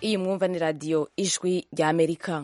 iyi mwumva ni radiyo ijwi rya amerika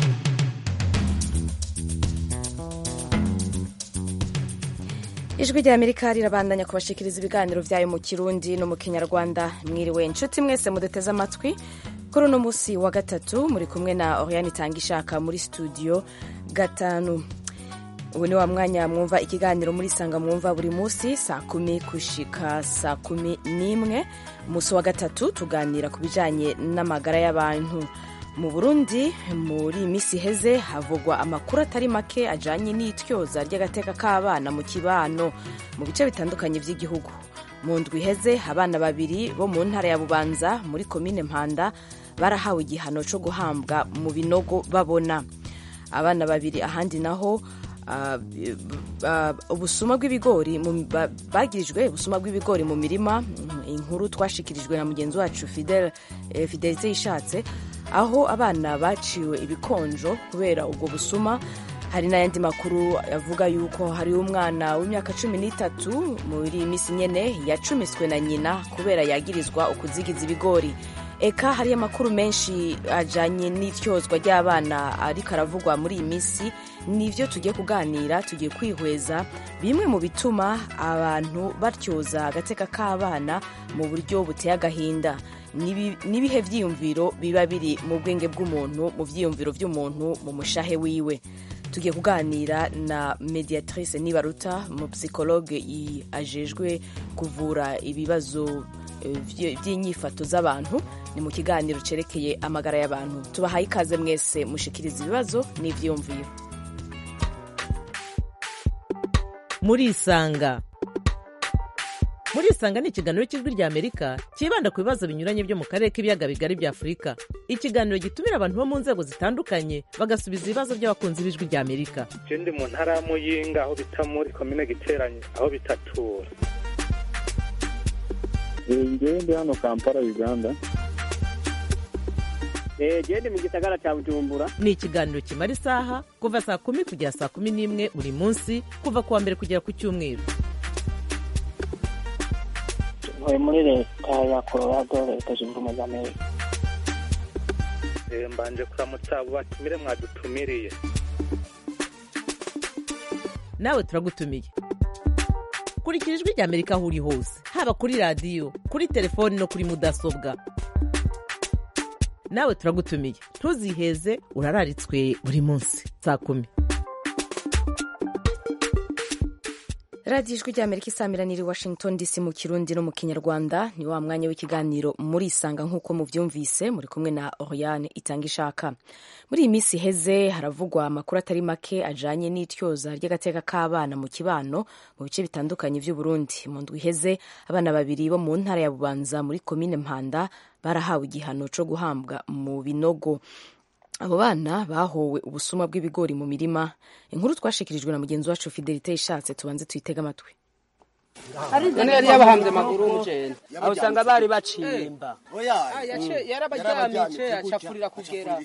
ijwi rya amerika rirabandanya kubashikiriza ibiganiro byayo mu kirundi no mu kinyarwanda mwiriwe inshuti mwese muduteze amatwi kuri uno munsi wa gatatu muri kumwe na oriane itanga ishaka muri studio gatanu ubu ni wa mwanya mwumva ikiganiro muri sanga mwumva buri munsi saa kumi gushika saa kumi n'imwe umunsi wa gatatu tuganira ku bijanye n'amagara y'abantu mu burundi muri iyi minsi iheze havugwa amakuru atari make ajanye n'ityoza ry'agateka k'abana mu kibano mu bice bitandukanye by'igihugu mu ndwi iheze abana babiri bo mu ntara ya bubanza muri komine mpanda barahawe igihano cyo guhambwa mu binogo babona abana babiri ahandi naho ubusuma bw'ibigori bagirijwe ubusuma bw'ibigori mu mirima inkuru twashikirijwe na mugenzi wacu fidelite yishatse aho abana baciwe ibikonjo kubera ubwo busuma hari n'ayandi makuru avuga yuko hari umwana w'imyaka cumi n'itatu muri iyi minsi nyene yacumiswe na nyina kubera yagirizwa ukuzigiza ibigori eka hariyo amakuru menshi ajanye n'ityozwa ry'abana ariko aravugwa muri iyi minsi nivyo tugiye kuganira tugiye kwihweza bimwe mu bituma abantu batyoza agateka k'abana mu buryo buteye agahinda n'ibihe vyiyumviro biba biri mu bwenge bw'umuntu mu vyiyumviro vy'umuntu mu mushahe wiwe tugiye kuganira na mediatrice nibaruta mu psychologue ajejwe kuvura ibibazo by'inyifato z'abantu ni mu kiganiro cerekeye amagara y'abantu tubahaye ikaze mwese mushikiriza ibibazo n'ivyiyumviro murisanga murisanga ni ikiganiro cy'ijwi rya amerika cyibanda ku bibazo binyuranye byo mu karere k'ibiyaga bigari bya afurika ikiganiro gitumira abantu bo mu nzego zitandukanye bagasubiza ibibazo by'abakunzi b'ijwi rya amerika je ndi mu ntara ya muyinga aho bita muri komine giteranye aho bitatura ngewe ndi hano kampala uganda gende mu gisagara cya bujumbura ni ikiganiro kimara isaha kuva saa kumi kugera saa kumi n'imwe buri munsi kuva ku wa mbere kugera ku cyumweru ntuye muri leta ya colorado leta zunze ubumwe za amerika mbanje kuramutsa abo batumire mwadutumiriye nawe turagutumiye kurikira ijwi rya amerika aho uri hose haba kuri radiyo kuri telefoni no kuri mudasobwa nawe turagutumiye ntuziheze urararitswe buri munsi saa kumi radiyo ijwi rya amerika isamiraniye i washington dc mu kirundi no mu kinyarwanda ni wa mwanya w'ikiganiro muri isanga nk'uko mubyumvise muri kumwe na oriane itanga ishaka muri iyi minsi iheze haravugwa amakuru atari make ajanye n'ityoza ry'agateka k'abana mu kibano mu bice bitandukanye by'uburundi mu ndwi iheze abana babiri bo mu ntara ya bubanza muri komine mpanda barahawe igihano cyo guhambwa mu binogo abo bana bahowe ubusuma bw'ibigori mu mirima inkuru twashikirijwe na mugenzi wacu fidelite ishatse tubanze tuyitege amatwi none yari yabahanze amaguru y'umuceri aho usanga bari bacimba yarabaryamice acapfurira kugera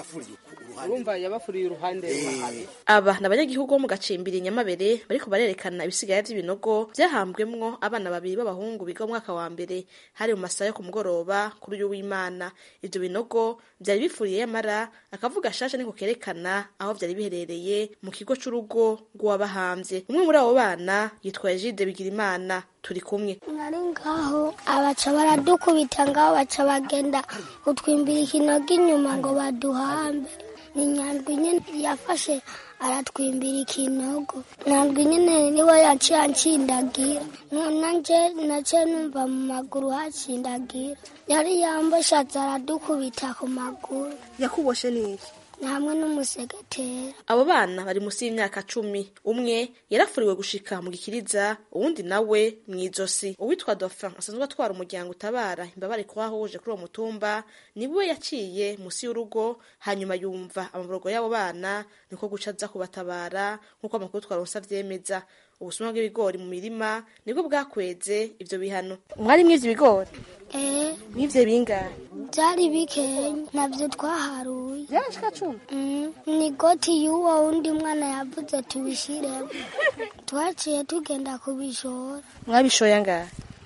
urumva yabafuriye uruhande aba ni abanyagihugu bo mu gacimbiri nyamabere bariko barerekana ibisigaye vy'ibinogo vyahambwemwo abana babiri b'abahungu biga mu mwaka wa mbere hari mu masaha yo ku mugoroba kuri uyu w'imana ivyo binogo vyari bifuriye yamara akavuga shasha niko kerekana aho vyari biherereye mu kigo c'urugo rw'uwabahamvye umwe muri abo bana yitwaye jide bigirimana turi kumwe nari ngaho abaca baradukubita ngaho baca bagenda kutwimbira ikinogo inyuma ngo baduhambe ni nyandwi nyene yafashe aratwimbira ikinogo nyandwi nyene niwe yaciye ancindagira nanje nace numva mu maguru hacindagira yari yamboshatse aradukubita ku maguru yakuboshe niki hamwe n'umusegetera abo bana bari munsi y'imyaka cumi umwe yarafuriwe gushika mu gikiriza uwundi nawe mw'izosi uwitwa dauphin asanzwe atwara umuryango utabara imbabare kuhahuje kuri uwo mutumba niwe yaciye munsi y'urugo hanyuma yumva amaborogo y'abo bana niko guca aza kubatabara nk'uko amakuru twaronse avyemeza ubusuma bw'ibigori mu mirima nibwo bwakweze ivyo bihano mwari mwivye ibigori eh mwivye bingahe byari bikenya ntabyo twaharuye vyashika cumi Mm, ni goti y'uwo wundi mwana yavuze tubishiremo twaciye tugenda kubishora mwabishoye angahe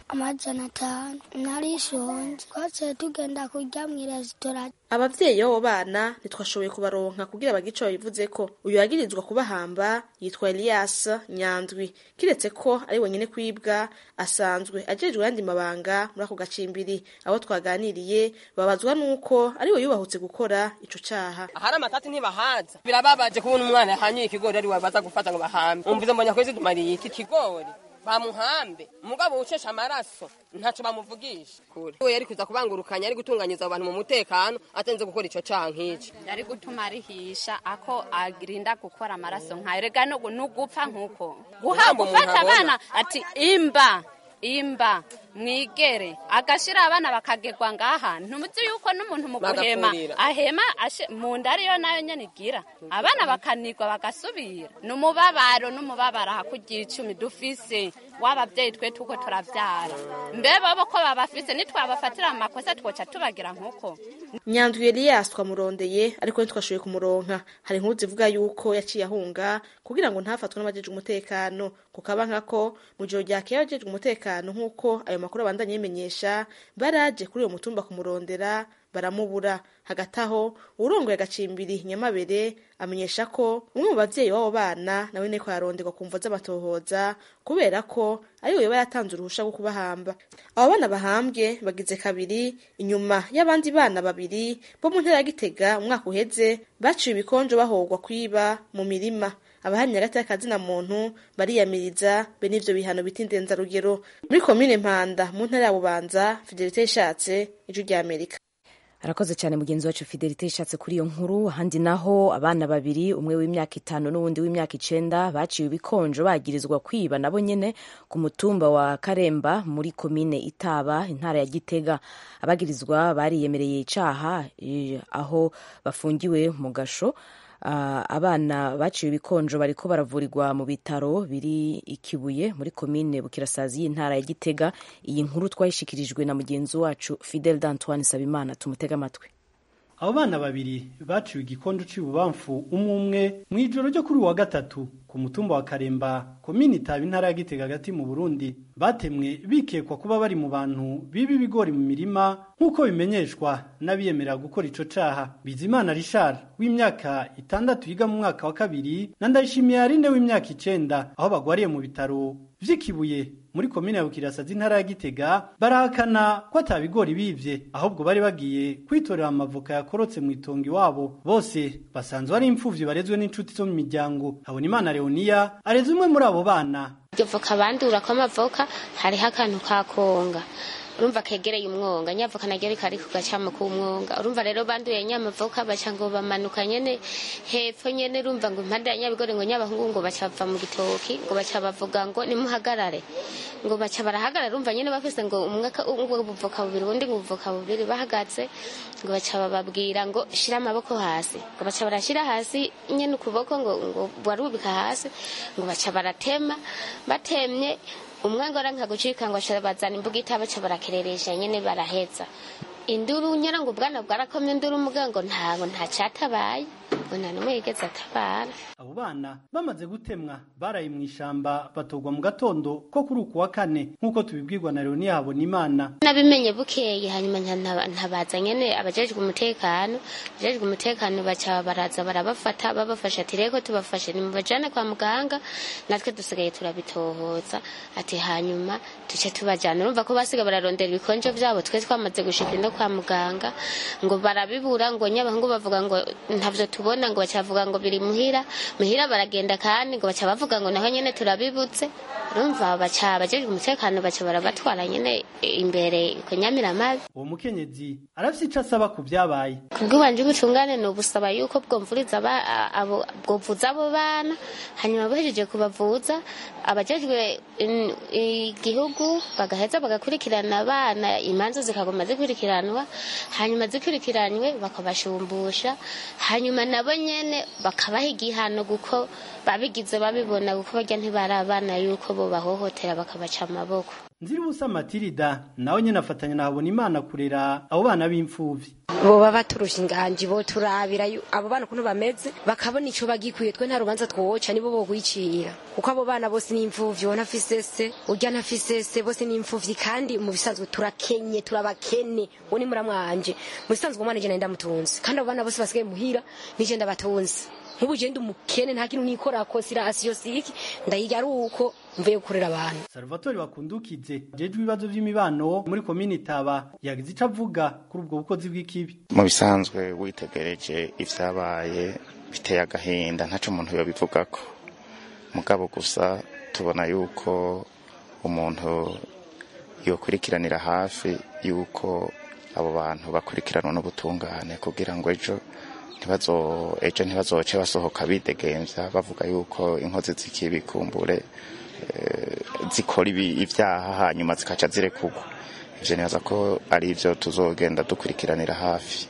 amajana atanu narishonje twaciye tugenda kurya mu resitora abavyeyi b'abo bana ntitwashoboye kubaronka kugira bagire ico babivuze ko uyu yagirizwa kubahamba yitwa Elias Nyandwi kiretse ko ari wenyene kwibwa asanzwe ajejwe yandi mabanga muri ako gacimbiri abo twaganiriye babazwa nuko ari we yubahutse gukora ico caha ahari amatati ntibahaza birababaje kubona umwana yahanyuye ikigori ari we baza gufata ngo bahambe umvize mbonye kwezi dumariye iki kigori bamuhambe umugabo ucesha amaraso ntaco bamuvugisha kure we yari kuza kubangurukanya ari gutunganyiza abo bantu mu mutekano atenze gukora ico caha nk'ico yari gutuma arihisha ako agirinda gukora amaraso nkayo rega no nugupfa nkuko guha Ijambo umuntu gufata abona. abana ati imba imba mwigere agashira abana bakagerwa ngaha ntumuzi yuko n'umuntu mu guhema Bagafurira. ahema ashe- mu nda ariyo nayo nyene igira abana bakanigwa bagasubira n'umubabaro n'umubabaro hakurya icumi dufise w'abavyeyi twe tuko turavyara mbe bobo ko babafise nitwabafatira mu makosa twoca tubagira nkuko Nyandwi Elias twamurondeye ariko ntitwashoboye kumuronka hari inkuru zivuga yuko yaciye ahunga kugira ngo ntafatwe n'abajejwe umutekano kukaba nkako mu joro ryakeye abajejwe umutekano nk'uko ayo makuru abandanya yimenyesha baraje kuri uyo mutumba kumurondera baramubura hagati aho urongoye agacimbiri nyamabere amenyesha ko umwe mu bavyeyi b'abo bana nawe niko yaronderwa ku mvo z'amatohoza kubera ko ariwe yoba yatanze uruhusha rwo kubahamba abo bana bahambwe bagize kabiri inyuma y'abandi bana babiri bo mu ntara ya gitega umwaka uheze baciwe ibikonjo bahogwa kwiba mu mirima abahamya hagati y'akazina muntu bariyamiriza be n'ivyo bihano bita indenzarugero muri komine mpanda mu ntara ya bubanza fidelite ishatse ijwi rya amerika arakoze cyane mugenzi wacu fidelite ishatse kuri iyo nkuru ahandi naho abana babiri umwe w'imyaka itanu n'uwundi w'imyaka icenda baciwe ibikonjo bagirizwa kwiba nabo nyene ku mutumba wa karemba muri komine itaba intara ya gitega abagirizwa bariyemereye icaha eh, aho bafungiwe mu gasho Ah, abana baciwe ibikonjo bariko baravurirwa mu bitaro biri ikibuye muri komine bukirasazi y'intara ya gitega iyi nkuru twayishikirijwe na mugenzi wacu fidel d'antoine sabimana tumutega amatwi abo bana babiri baciwe igikondo c'ibubamfu umwe umwe mu ijoro ryo kuri uyu wa gatatu ku mutumba wa karemba komini itaba intara ya gitega hagati mu burundi batemwe bikekwa kuba bari mu bantu biba ibigori mu mirima nk'uko bimenyeshwa n'abiyemerera gukora ico caha bizimana richard w'imyaka itandatu yiga mu mwaka wa kabiri na ndayishimiye yarinde w'imyaka icenda aho bagwariye mu bitaro vy'ikibuye muri komine ya bukirasazi intara ya gitega barahakana ko ata bigori bivye ahubwo bari bagiye kwitorera amavoka yakorotse mu itongo iwabo bose basanzwe ari imfuvyi barezwe n'inshuti zo mu miryango habonimana leoniya areze umwe muri abo bana iryo voka bandura ko amavoka hariho akantu ka konga urumva kegereye umwonga nyavoka naryo rikari ku gacamo k'umwonga urumva rero banduye nyamavoka baca ngo bamanuka nyene hepfo nyene urumva ngo impande ya nyabigori ngo nyabahungu ngo baca bava mu gitoki ngo baca bavuga ngo nimuhagarare ngo baca barahagarara urumva nyene bafise ngo umwe ka- ngo ubuvoka bubiri ubundi ngo ubuvoka bubiri bahagaze ngo baca bababwira ngo shira amaboko hasi ngo baca barashira hasi nyene ukuboko ngo ngo warubika hasi ngo baca baratema batemye umwe ngo aranka gucika ngo aca bazana imbuga itaba baca barakereresha nyene baraheza induru nyera ngo ubwana bwarakomye induru mugango ntago nta catabaye ngo nta numwe yigeze atabara abo bana bamaze gutemwa baraye mu ishamba batogwa mu gatondo ko kuri uku wa kane nk'uko tubibwirwa na leoniya habonimana nabimenye bukeye hanyuma nta- nta- ntabaza nyene abajejwe umutekano abajejwe umutekano baca baraza barabafata babafasha ati reko tubafashe nimubajane kwa muganga natwe dusigaye turabitohoza ati hanyuma tuce tubajana urumva ko basiga bararondera ibikonjo vyabo twe twamaze gushika no kwa muganga ngo barabibura ngo nyabahungu bavuga ngo ntavyo tubona ngo baca bavuga ngo biri muhira muhira baragenda kandi ngo baca bavuga ngo naho nyene turabibutse urumva baca abajejwe umutekano baca barabatwara nyene imbere ku nyamiramabi uwo mukenyezi arafise ico asaba ku vyabaye kubw'iwanje ubutungane ni ubusaba yuko bwomvuriza aba- a- abo bwovuza abo bana hanyuma bahejeje kubavuza abajejwe in- igihugu bagaheza bagakurikirana abana imanza zikagoma zikurikiranwa hanyuma zikurikiranywe bakabashumbusha hanyuma nabo nyene bakabaha igihano kuko babigize babibona kuko barya ntibari abana yuko bo bahohotera bakabaca amaboko nziribusa matirida nawe nyene afatanya na habonimana kurera abo bana b'imfuvyi boba baturusha inganji boturabira yu- abo bana ukuntu bameze bakabona ico bagikwiye twe nta rubanza twoca nibo bogwicira kuko abo bana bose ni imfuvyi uwo ntafise se urya ntafise se bose ni imfuvyi kandi mu bisanzwe turakenye turabakene uwo ni muramwanje mu bisanzwe umwana je ndamutunze kandi abo bana bose basigaye muhira nije ndabatunze nk'ubu je ndi umukene nta kintu nikorako sirasiyo siki ndayiga ari uko mvuye gukorera abantu salvatore bakundukize jejwe ibibazo vy'imibano muri komini taba yagize ico avuga kuri ubwo bukozi bw'ikibi mu bisanzwe witegereje ivyabaye biteye agahinda ntaco umuntu yobivugako mugabo gusa tubona yuko umuntu yokurikiranira hafi yuko abo bantu bakurikiranwa n'ubutungane kugira ngo ejo ntibazo ejo ntibazoce basohoka bidegemvya bavuga yuko inkozi z'ikibi kumbure eh, zikora ibi- ivyaha hanyuma zikaca zirekurwa ivyo nibaza ko ari ivyo tuzogenda dukurikiranira hafi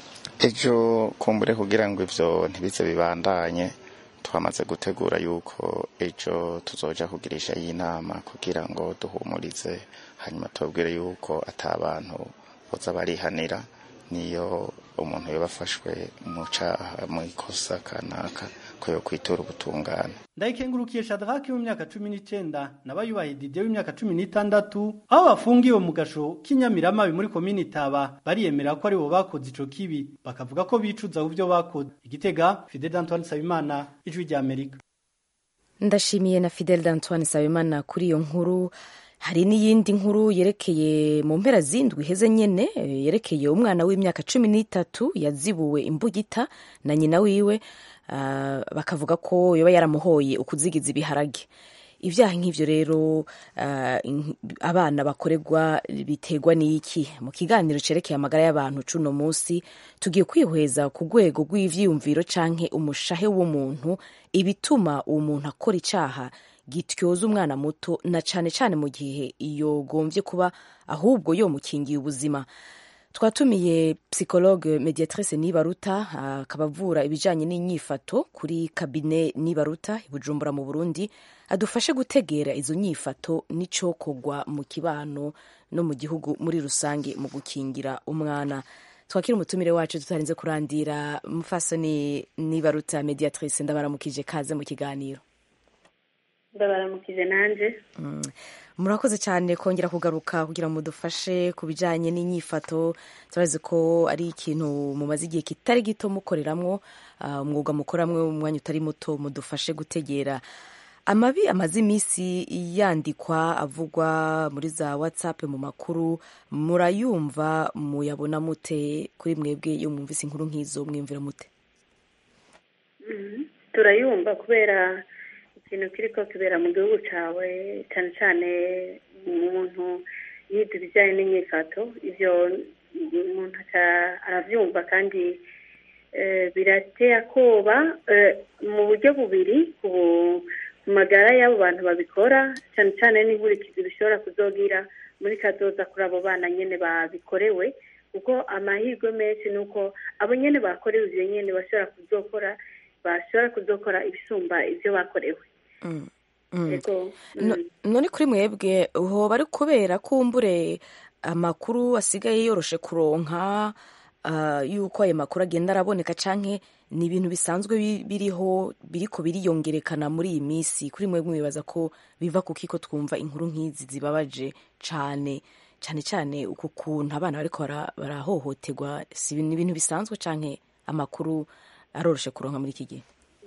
ejo kumbure kugira ngo ivyo ntibize bibandanye twamaze gutegura yuko ejo tuzoja kugirisha y'inama kugira ngo duhumurize hanyuma tubabwire yuko ata bantu boza barihanira niyo umuntu yoba afashwe mu caha mu ikosa kanaka ko yokwitura ubutungane ndayikengurukiye shadraki w'imyaka cumi n'icenda nabayubahe didier w'imyaka cumi n'itandatu aho bafungiwe mu gasho k'inyamiramabi muri komini taba bariyemera ko aribo bakoze ico kibi bakavuga ko bicuza ku vyo bakoze igitega fidel antoine nsabimana ijwi rya amerika ndashimiye na fidel d'antoine sabimana kuri iyo nkuru hari n'iyindi nkuru yerekeye mu mpera zindwi iheze nyene eh, yerekeye umwana w'imyaka cumi n'itatu yazibuwe imbugita na nyina wiwe ah, bakavuga ko yoba yaramuhoye ukuzigiza ibiharage ibyaha nk'ivyo rero ah, in- abana bakorerwa biterwa n'iki mu kiganiro cerekeye amagara y'abantu cuno munsi tugiye kwihweza ku rwego rw'ivyiyumviro canke umushahe w'umuntu ibituma uwo muntu akora icaha gityoza umwana muto na cane cane mu gihe yogombye kuba ahubwo yomukingiye ubuzima twatumiye psychologue mediatrice nibaruta akaba avura ibijanye n'inyifato kuri kabine nibaruta i bujumbura mu burundi adufashe gutegera izo nyifato n'icokorwa mu kibano no mu gihugu muri rusange mu gukingira umwana twakira umutumire wacu tutarinze kurandira mufasoni nibaruta mediatrice ndabaramukije kaze mu kiganiro ndabaramukije nanje Mm. murakoze cyane kongera kugaruka kugira ngo mudufashe ku bijyanye n'inyifato turazi ko ari ikintu mumaze igihe kitari gito mukoreramwo ah, umwuga mukoramwo umwanya utari muto mudufashe gutegera amabi amaze iminsi yandikwa avugwa muri za whatsapp mu makuru murayumva muyabona mute kuri mwebwe iyo mwumvise inkuru nk'izo mwiyumvira mute Mhm. turayumva kubera ikintu kiriko kibera mu gihugu cawe cyane cyane umuntu yiga ibijyanye n'inyifato ivyo umuntu aca- aravyumva kandi eh, birateye akoba eh, mu buryo bubiri ku ku magara y'abo bantu babikora cyane cyane n'inkurikizi bishobora kuzogira muri kazoza kuri abo bana nyene babikorewe kuko amahirwe menshi ni uko abo nyene bakorewe ivyo nyene bashobora kuzokora bashobora kuzokora ibisumba ivyo bakorewe Mm. Mm. Ego, No- mm. none kuri mwebwe hoba ari kubera kumbure amakuru asigaye yoroshe kuronka ah, yuko ayo makuru agenda araboneka canke ni ibintu bisanzwe bi- biriho biriko biriyongerekana muri iyi minsi kuri mwebwe mwibaza ko biva kuki ko twumva inkuru nk'izi zibabaje cane cane cane uku kuntu abana bariko bara- barahohoterwa si ibintu- ni ibintu bisanzwe canke amakuru aroroshe kuronka muri iki gihe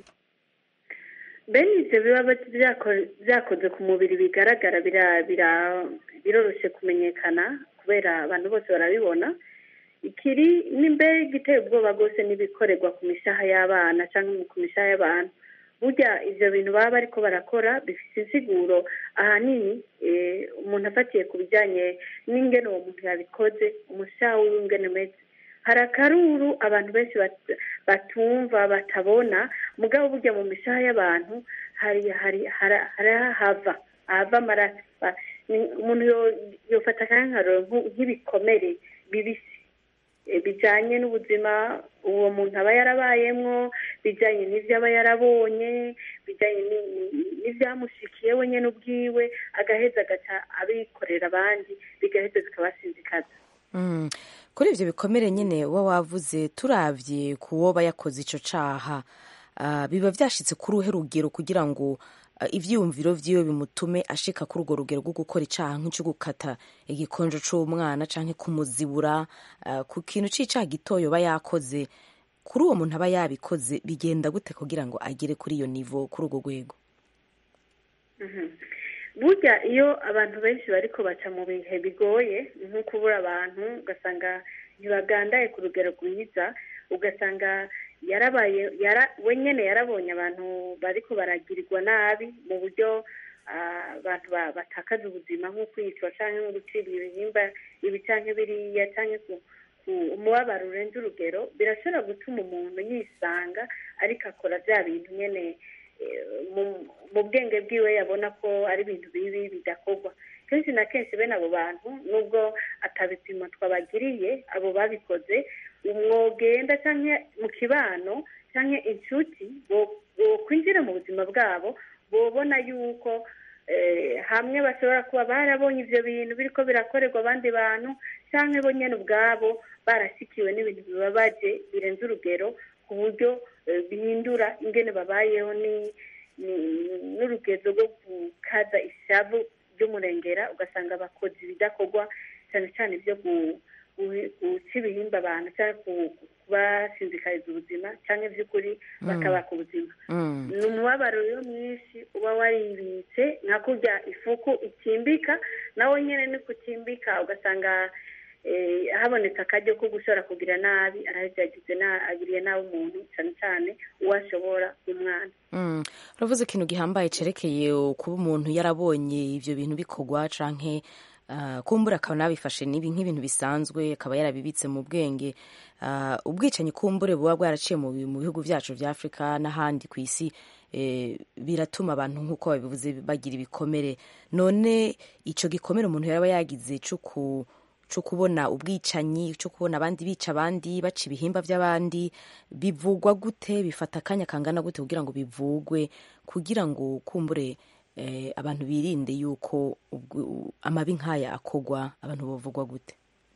bene ivyo biba byako- byakoze ku mubiri bigaragara bira- bira- biroroshe kumenyekana kubera abantu bose barabibona ikiri n'imbere giteye ubwoba rwose n'ibikorerwa ku mishaha y'abana cyangwa ku mishaha y'abantu burya ivyo bintu baba bariko barakora bifite insiguro ahanini eh, umuntu afatiye ku bijyanye n'ingene uwo muntu yabikoze umushaha wiwe ingene umeze hari akaruru abantu benshi bat- batumva batabona mugabo burya mu mishaha y'abantu hari hari hari- hari hava ahava amaraso Ba- ni- umuntu yo- yofata akankaroro nk'ibikomere bibisi eh, bijanye n'ubuzima uwo muntu aba yarabayemwo bijanye n'ivyo aba yarabonye bijanye ni- ni- n'ivyamushikiye we nyene ubwiwe agaheza agaca abikorera abandi bigaheza bikabasinzikaza Mm. kuri ivyo bikomere nyine uba wavuze turavye ku woba yakoze ico caha ah, biba vyashitse kuri uhe rugero kugira ngo ah, ivyiyumviro vyiwe bimutume ashika kuri urwo rugero rwo gukora icaha nk'ico gukata igikonjo c'umwana canke kumuzibura ah, ku kintu c'icaha gitoya yoba yakoze kuri uwo muntu aba yabikoze bigenda gute kugira ngo agere kuri iyo nivo kuri urwo rwego Mhm. burya iyo abantu benshi bariko baca mu bihe bigoye nko kubura abantu ugasanga ntibagandaye ku rugero rwiza ugasanga yarabaye yara we nyene yarabonye abantu bariko baragirirwa nabi mu buryo ah, abantu ba- batakaza ubuzima nko kwicwa canke nko gucibwa ibihimba ibi canke biriya canke ku- ku- umubabaro urenze urugero birashobora gutuma umuntu yisanga ariko akora vya bintu nyene eh, mu- mu bwenge bwiwe yabona ko ari ibintu bibi bidakorwa kenshi na kenshi bene abo bantu nubwo atabipimo twabagiriye abo babikoze umwogenda canke mu kibano canke inshuti bo- bokwinjira mu buzima bwabo bobona yuko eh, hamwe bashobora kuba barabonye ivyo bintu biriko birakorerwa abandi bantu canke bo nyene ubwabo barashikiwe n'ibintu bibabaje birenze urugero ku buryo eh, bihindura ingene babayeho ni ni- n'urugezo rwo gukaza ishavu ry'umurengera ugasanga bakoze ibidakorwa cyane cyane ibyo gu- gu- guca ibihimba abantu cyangwa ku- kubasinzikariza ubuzima cyangwa iby'ukuri Mm. bakabaka ubuzima Mm. ni umubabaro rero mwinshi uba waribitse nka kurya ifuku ikimbika nawe nyine ni kukimbika ugasanga eh, habonetse akaryo ko gushobora kugira nabi araheza yagize na- agiriye nabi umuntu cyane cyane uwo ashobora umwana Mm. uravuze ikintu gihambaye cerekeye kuba umuntu yarabonye ivyo bintu bikorwa canke uh, kumbura akaba nabifashe nibi nk'ibintu bisanzwe akaba yarabibitse mu bwenge uh, ubwicanyi kumbure buba bwaraciye mu bi- mu bihugu vyacu vya afurika n'ahandi ku isi eh, biratuma abantu nk'uko babivuze bagira ibikomere none ico gikomere umuntu yaba yagize co ku cyo kubona ubwicanyi cyo kubona abandi bica abandi baca ibihimba by'abandi bivugwa gute bifata akanya kangana gute kugira ngo bivugwe kugira ngo kumbure eh, abantu birinde yuko ubwo- amabi nk'aya akogwa abantu bavugwa gute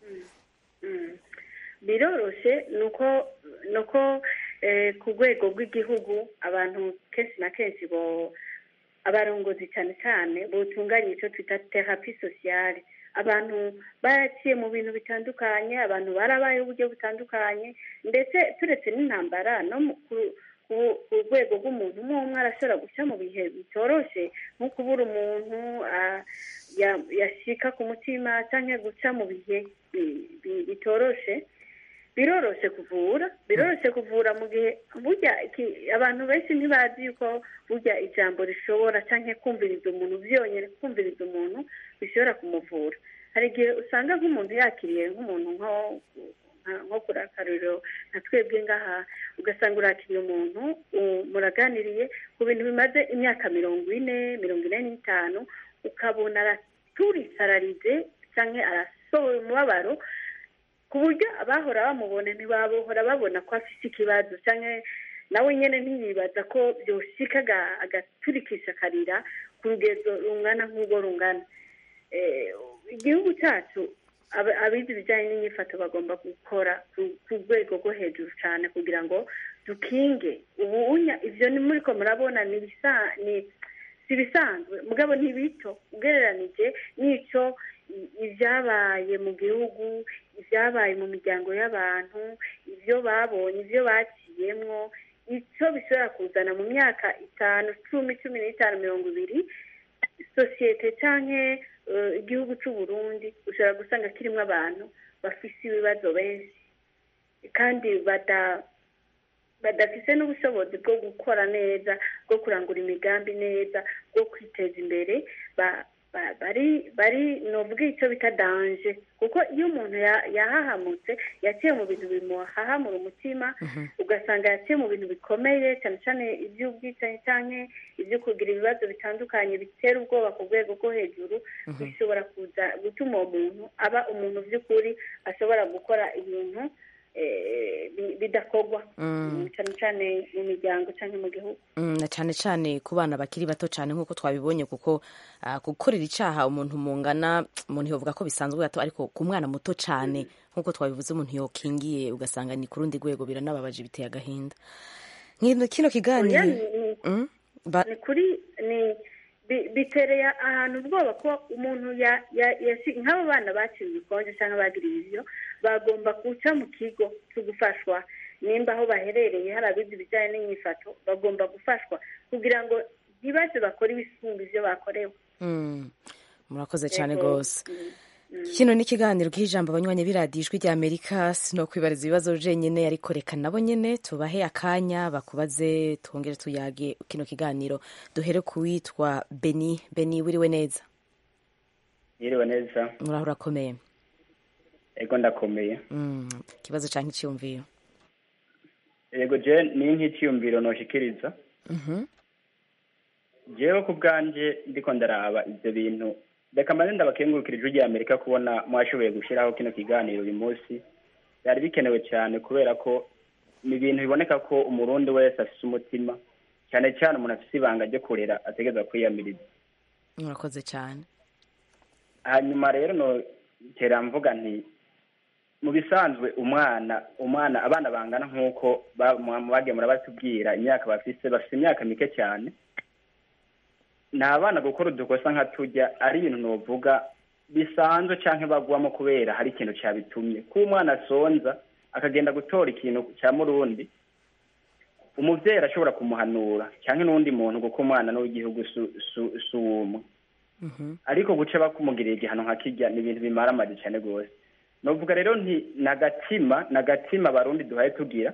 Mm. biroroshe nuko nuko eh, ku rwego rw'igihugu abantu kenshi na kenshi bo abarongozi cyane cyane butunganya icyo twita terapi sosiyale abantu baraciye mu bintu bitandukanye abantu barabaye uburyo butandukanye ndetse turetse n'intambara no mu- ku- ku- ku rwego rw'umuntu umwe umwe arashobora guca mu bihe bitoroshe nko kubura umuntu ah, ya- yashika ku mutima cyangwa guca mu bihe bi- bi- bitoroshe biroroshe kuvura biroroshe kuvura mu gihe burya iki- abantu benshi ntibazi yuko burya ijambo rishobora cyangwa kumviriza umuntu byonyine kumviriza umuntu bishobora kumuvura hari igihe usanga nk'umuntu yakiriye nk'umuntu nko nka- nko kuri akaruriro nka twebwe ngaha ugasanga urakiriye umuntu u- muraganiriye ku bintu bimaze imyaka mirongo ine mirongo ine n'itanu ukabona araturisararize cyangwa arasohoye umubabaro ku buryo abahora bamubona ntibahora babona ko afite ikibazo cyangwa nawe nyine ntiyibaza ko byoshika aga- agaturikisha akarira ku rugezo rungana nk'urwo rungana Eh, igihugu cyacu aba- abize ibijyanye n'inyifato bagomba gukora ku- ku rwego rwo hejuru cyane kugira ngo dukinge ubunya ibyo ni muri ko murabona ni ibisa- ni- si ibisanzwe mugabo ni bito ugereranije n'icyo i- ibyabaye mu gihugu ibyabaye mu miryango y'abantu ibyo babonye ibyo baciyemwo icyo bishobora kuzana mu myaka itanu cumi cumi n'itanu mirongo ibiri sosiyete cyangwa igihugu cy'u Burundi ushobora gusanga kirimo abantu bafite ibibazo benshi kandi bada badafite n'ubushobozi bwo gukora neza bwo kurangura imigambi neza bwo kwiteza imbere ba- ba- bari bari novuga icyo bita danje kuko iyo umuntu ya- yahahamutse yaciye mu bintu bimuhahamura umutima ugasanga yaciye mu bintu bikomeye cyane cyane iby'ubwicanyi cyangwa ibyo kugira ibibazo bitandukanye bitera ubwoba ku rwego rwo hejuru bishobora kuza gutuma uwo muntu aba umuntu by'ukuri ashobora gukora ibintu eh, bi- bidakorwa Mm. cyane cyane mu miryango cyangwa mu gihugu Mm, na cyane cyane ku bana bakiri bato cyane nk'uko twabibonye kuko ah, gukorera icyaha umuntu mungana umuntu yovuga ko bisanzwe gato ariko ku mwana muto cyane nk'uko twabivuze umuntu yokingiye ugasanga ni ku rundi rwego biranababaje biteye agahinda Nkino- kino kiganiro Oya, ni- Mm? Ba- ni kuri ni bi- bitereye ahantu ubwoba ko umuntu ya ya- yashi- nk'abo bana baciwe ibikonje cyangwa bagiriye ibyo bagomba guca mu kigo cyo gufashwa nimba aho baherereye hari abize ibijyanye n'imyifato bagomba gufashwa kugira ngo ntibaze bakore ibisumba ibyo bakorewe Mm. murakoze cyane Yego. rwose kino ni ikiganiro k'ijambo abanywanyi b'iradiyo ijwi rya amerika sino kwibariza ibibazo jenyine ariko reka nabo nyene tubahe akanya bakubaze twongere tuyage kino kiganiro duhere ku witwa beni beni wiriwe neza yiriwe neza muraho urakomeye ego ndakomeye Mm, ikibazo canke icyumviro yego je ni nk'icyiyumviro noshikiriza Mhm. jewe ku bwanje ndiko ndaraba ivyo bintu reka mbanze ndabakengurukira ijwi rya amerika kubona mwashoboye gushiraho kino kiganiro uyu munsi byari bikenewe cyane kubera ko ni ibintu biboneka ko umurundi wese afise umutima cyane cyane umuntu afise ibanga ryo kurera ategereza kwiyamiriza murakoze cyane hanyuma rero no tera mvuga nti mu bisanzwe umwana umwana abana bangana nk'uko ba- mu- bagiye murabatubwira imyaka bafise bafise imyaka mike cyane ni abana gukora udukosa nka tujya ari ibintu novuga bisanzwe canke bagwamo kubera hari ikintu cabitumye ko umwana asonza akagenda gutora ikintu cya murundi umuvyeyi arashobora kumuhanura canke n'uwundi muntu kuko umwana n'uw'igihugu su- su- si umwe ariko guca bakumugirira igihano nka kirya ni ibintu bimara amazi cyane rwose novuga rero nti nagatima nagatima abarundi duhaye tugira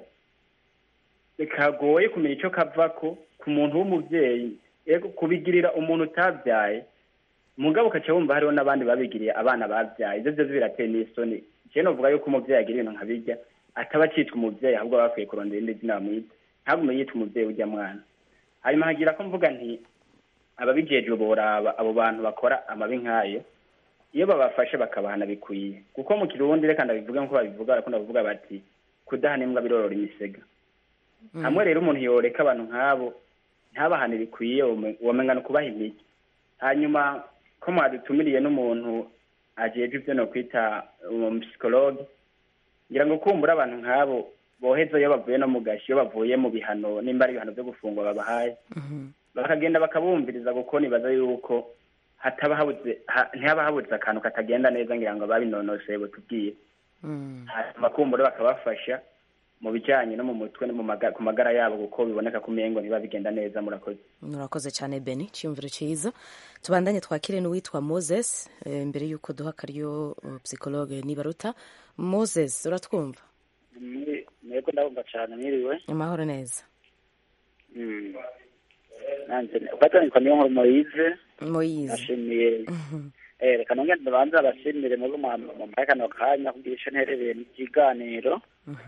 kagoye kumenya icyo kavako ku muntu w'umuvyeyi ego kubigirira umuntu utabyaye mugabo ukaca wumva hariho n'abandi babigiriye abana babyaye ivyo vyose birateye n'isoni jewe novuga yuko umuvyeyi agira ibintu nka birya ataba acitwa umuvyeyi ahubwo aba bakwiye kurondera irindi zina bamwita ntagume yitwa umuvyeyi urya mwana hanyuma hagira ko mvuga nti ababijejwe boraba abo bantu bakora amabi nk'ayo iyo babafashe bakabahana bikwiye kuko mu kirundi reka ndabivuge nk'uko babivuga barakunda kuvuga bati kudahana imbwa birorora imisega hamwe rero umuntu yoreka abantu nk'abo ntabahane bikwiye wome- womenga ni ukubaha imiti hanyuma ko mwadutumiriye n'umuntu ajejwe ibyo no kwita umupisikologe ngira ngo kumbura abantu nk'abo boheza iyo bavuye no mu gashi iyo bavuye mu bihano nimba ari ibihano byo gufungwa babahaye bakagenda bakabumviriza kuko nibaza yuko hataba habuze ha- ntihaba habuze akantu katagenda neza ngira ngo babinonoseye butubwiye hanyuma kumbura bakabafasha mu bijyanye no mu mutwe no mu maga- ku magara yabo kuko biboneka ko umengo ntiba bigenda neza murakoze murakoze cyane beni icyumviro cyiza tubandanye twakire n'uwitwa moses eh, mbere y'uko duha akaryo uh, psychologue nibaruta moses uratwumva mwebwe ndabumva cyane mwiriwe amahoro neza Mm. nanjye ufatanyikwa niyo nkuru moyize moyize nashimiye eh reka nongere ndabanza abashimire mwebwe mumpaye kano kanya kugira ico nterereye mu kiganiro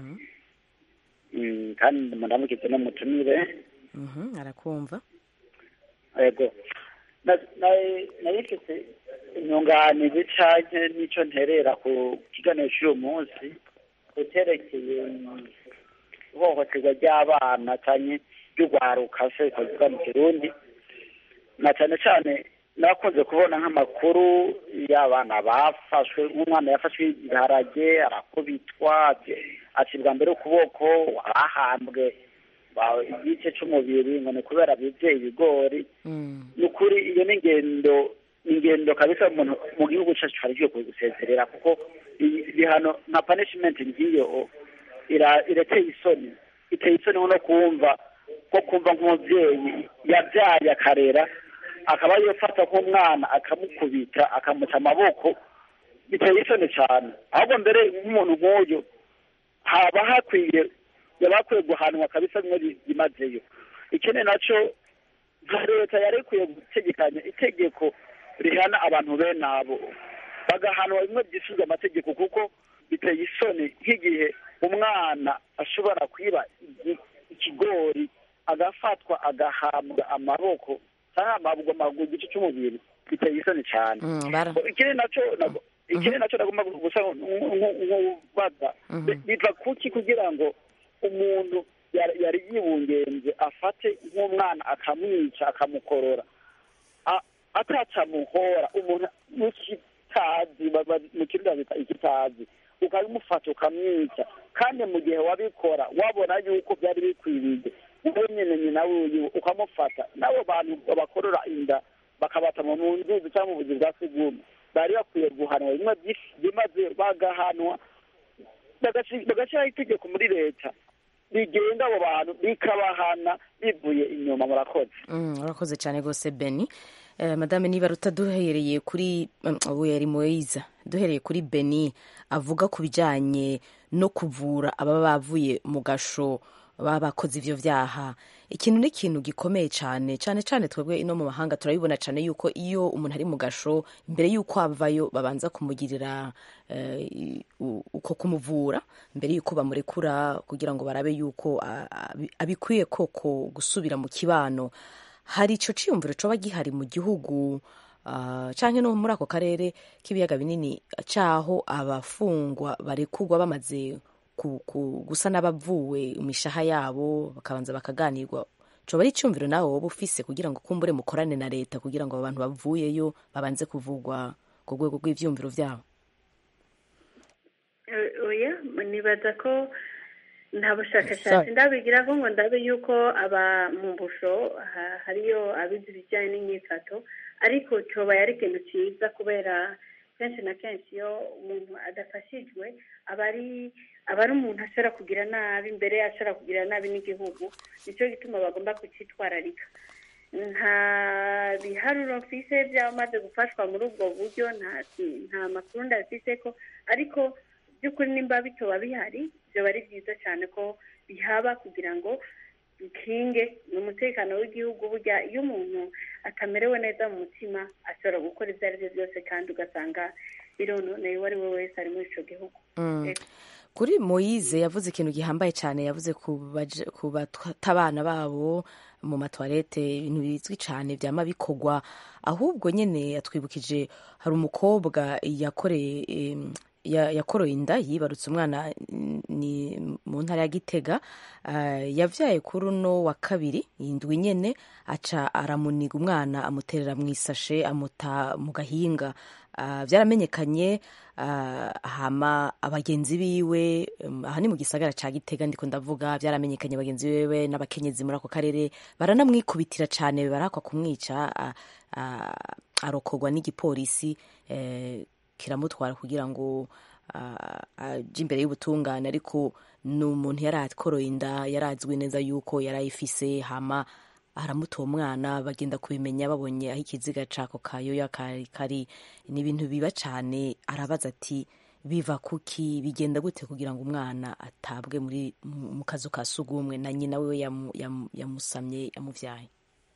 Mm, kandi mundamukize n'umutumire Mhm, arakumva yego Na- na- narifise inyunganizi canke n'ico nterera ku kiganiro c'uyu munsi kuterekeye ihohoterwa ry'abana canke ry'urwaruka se bikavuga mu kirundi na cane cane nakunze kubona nk'amakuru y'abana bafashwe nk'umwana yafashwe ibiharage arakubitwa acibwa mbere ukuboko arahambwe ba- igice c'umubiri ngo ni kubera bivye ibigori ni ukuri iyo ni ingendo ni ingendo kabisa umuntu mu gihugu cacu hari gikwiye gusezerera kuko i- ibihano nka punishment ngiyo ira- irateye isoni iteye isoni no kumva ko kumva nk'umuvyeyi yabyaye akarera akaba yofata nk'umwana akamukubita akamuca amaboko biteye isoni cyane ahubwo mbere nk'umuntu nk'uyu haba hakwiye yaba hakwiye guhanwa kabisa bimwe bi- byimazeyo ikindi naco nka leta yari ikwiye gutegekanya itegeko rihana abantu bene abo bagahanwa bimwe byisuzwa amategeko kuko biteye isoni nk'igihe umwana ashobora kwiba igi- ikigori agafatwa agahabwa amaboko cyangwa amabwa amaguru igice cy'umubiri biteye isoni cyane Mm, bara- ikindi naco nabo- ikindi nacyo nagomba gusa nk'ubaza biva kuki kugira ngo umuntu yari yari yibungenze afate nk'umwana akamwica akamukorora A- atacamuhora umuntu n'ikitazi ba- ba- mu kirundi bita ikitazi ukabimufata ukamwica kandi mu gihe wabikora wabona yuko byari bikwiriye wowe nyine nyina wiwe ukamufata n'abo bantu bakorora inda bakabata mu nzuzi cyangwa mu buzi bwa sugumwe bari bakwiye guhanwa bimwe byimaze bagahanwa bagashi- bagashyiraho itegeko muri leta rigenga abo bantu rikabahana bivuye inyuma murakoze Mm, urakoze cyane rwose beni Eh, madame niba duhereye kuri mm, ubu yari moyiza duhereye kuri beni avuga ku bijyanye no kuvura ababa bavuye mu gasho baba bakoze ivyo vyaha ikintu ni ikintu gikomeye cyane cyane cyane twebwe ino mu mahanga turabibona cyane yuko iyo umuntu ari mu gasho mbere yuko avayo babanza kumugirira eh, i- u- uko kumuvura mbere yuko bamurekura kugira ngo barabe yuko a- abi- abikwiye koko gusubira mu kibano hari ico ciyumviro coba gihari mu gihugu uh, canke no muri ako karere k'ibiyaga binini caho abafungwa barekurwa bamaze ku, ku, gusa n'abavuwe imishaha yabo bakabanza bakaganirwa coba ari iciyumviro nawe woba ufise kugira ngo kumbure mukorane na leta kugira ngo abantu bavuyeyo babanze kuvugwa ku rwego rw'ivyumviro vyabo Eh, oya nibaza ko nta Sorry. bushakashatsi ndabigira ko ngo ndabe yuko aba mu busho ha- hariyo abize ibijyanye n'imyifato ariko coba yari ikintu cyiza kubera kenshi na kenshi iyo umuntu adafashijwe aba ari aba ari umuntu ashobora kugira nabi mbere ashobora kugira nabi n'igihugu nicyo gituma bagomba kucyitwararika nta biharuro mfise by'abamaze gufashwa muri ubwo buryo nta nta makuru ndabifise ko ariko by'ukuri nimba bitoba bihari byaba ari byiza cyane ko bihaba kugira ngo bikinge ni umutekano w'igihugu burya iyo umuntu atamerewe neza mu mutima ashobora gukora ibyo ari byo byose kandi ugasanga birononeye uwo ari we wese ari muri icyo gihugu Mm. Ego. kuri moyize yavuze ikintu gihambaye cyane yavuze ku baje- ku bata abana babo mu matwarete ibintu bizwi cyane byama bikorwa ahubwo nyine yatwibukije hari umukobwa yakoreye em, ya- yakoroye inda yibarutse umwana mm, ni mu ntara ya gitega ah, yavyaye kuri uno wa kabiri indwi nyene aca aramuniga umwana amuterera mu isashe amuta mu gahinga Ah, byaramenyekanye ah, hama abagenzi biwe um, aha ni mu gisagara ca gitega ndiko ndavuga byaramenyekanye bagenzi biwe n'abakenyezi muri ako karere baranamwikubitira cane barakwa kumwica ah, ah, arokorwa n'igipolisi eh, kiramutwara kugira ngo ah, aje imbere y'ubutungane ariko ni umuntu yari akoroye inda yari azwi neza yuko yari ayifise hama aramuta uwo mwana bagenda kubimenya babonye aho ikiziga cako kayoya kari kari ni ibintu biba cane arabaza ati biva kuki bigenda gute kugira ngo umwana atabwe muri mu mu kazu ka sugumwe na nyina wiwe yamu- yamu- yamusamye yamuvyaye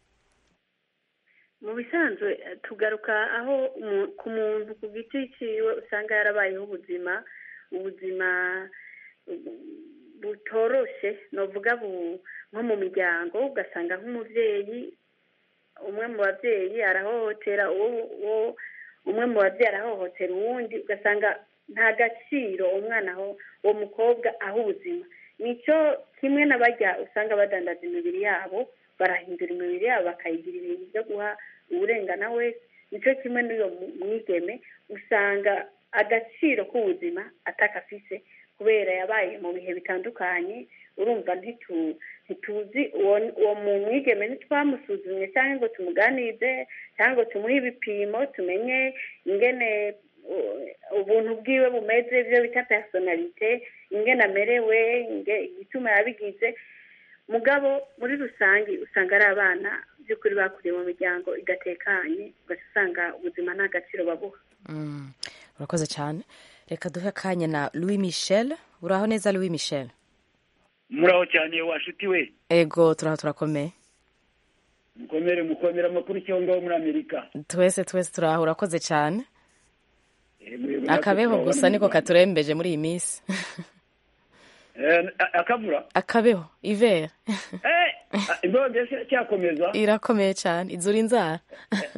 mu bisanzwe eh, tugaruka aho umu- ku muntu ku giti ciwe usanga yarabayeho ubuzima ubuzima bu- butoroshe novuga bu- nko mu miryango ugasanga nk'umuvyeyi umwe mu babyeyi arahohotera uwo uwo- umwe mu babyeyi arahohotera uwundi ugasanga nta gaciro umwana aho uwo mukobwa aha ubuzima nicyo kimwe n'abajya usanga badandaza imibiri yabo barahindura imibiri yabo bakayigira ibintu byo guha uburengana wese nicyo kimwe n'uyo mu- mwigeme usanga agaciro k'ubuzima atakafise kubera yabaye mu bihe bitandukanye urumva ntitu- ntituzi uwo uwo mu mwigeme ntitwamusuzumye cyangwa ngo tumuganize cyangwa ngo tumuhe ibipimo tumenye ingene uh, ubuntu bwiwe bumeze ibyo bita personalite ingene amerewe inge- igituma yabigize mugabo muri rusange usanga ari abana by'ukuri bakuriye mu miryango idatekanye ugaca usanga ubuzima nta gaciro babuha Mm, urakoze cyane reka duhe akanya na louis michel uraho neza louis michel muraho cyane wa nshuti we ego turaho turakomeye mukomere mukomere amakuru icyo ngaho muri amerika twese twese turaho urakoze cyane Eh, mwebwe natwe akabeho turabona gusa mu niko Rwanda. katurembeje muri iyi minsi Eh, a- akavura akabeho ivera Eh, ah, imbeho mbese cyakomeza irakomeye cyane izura inzara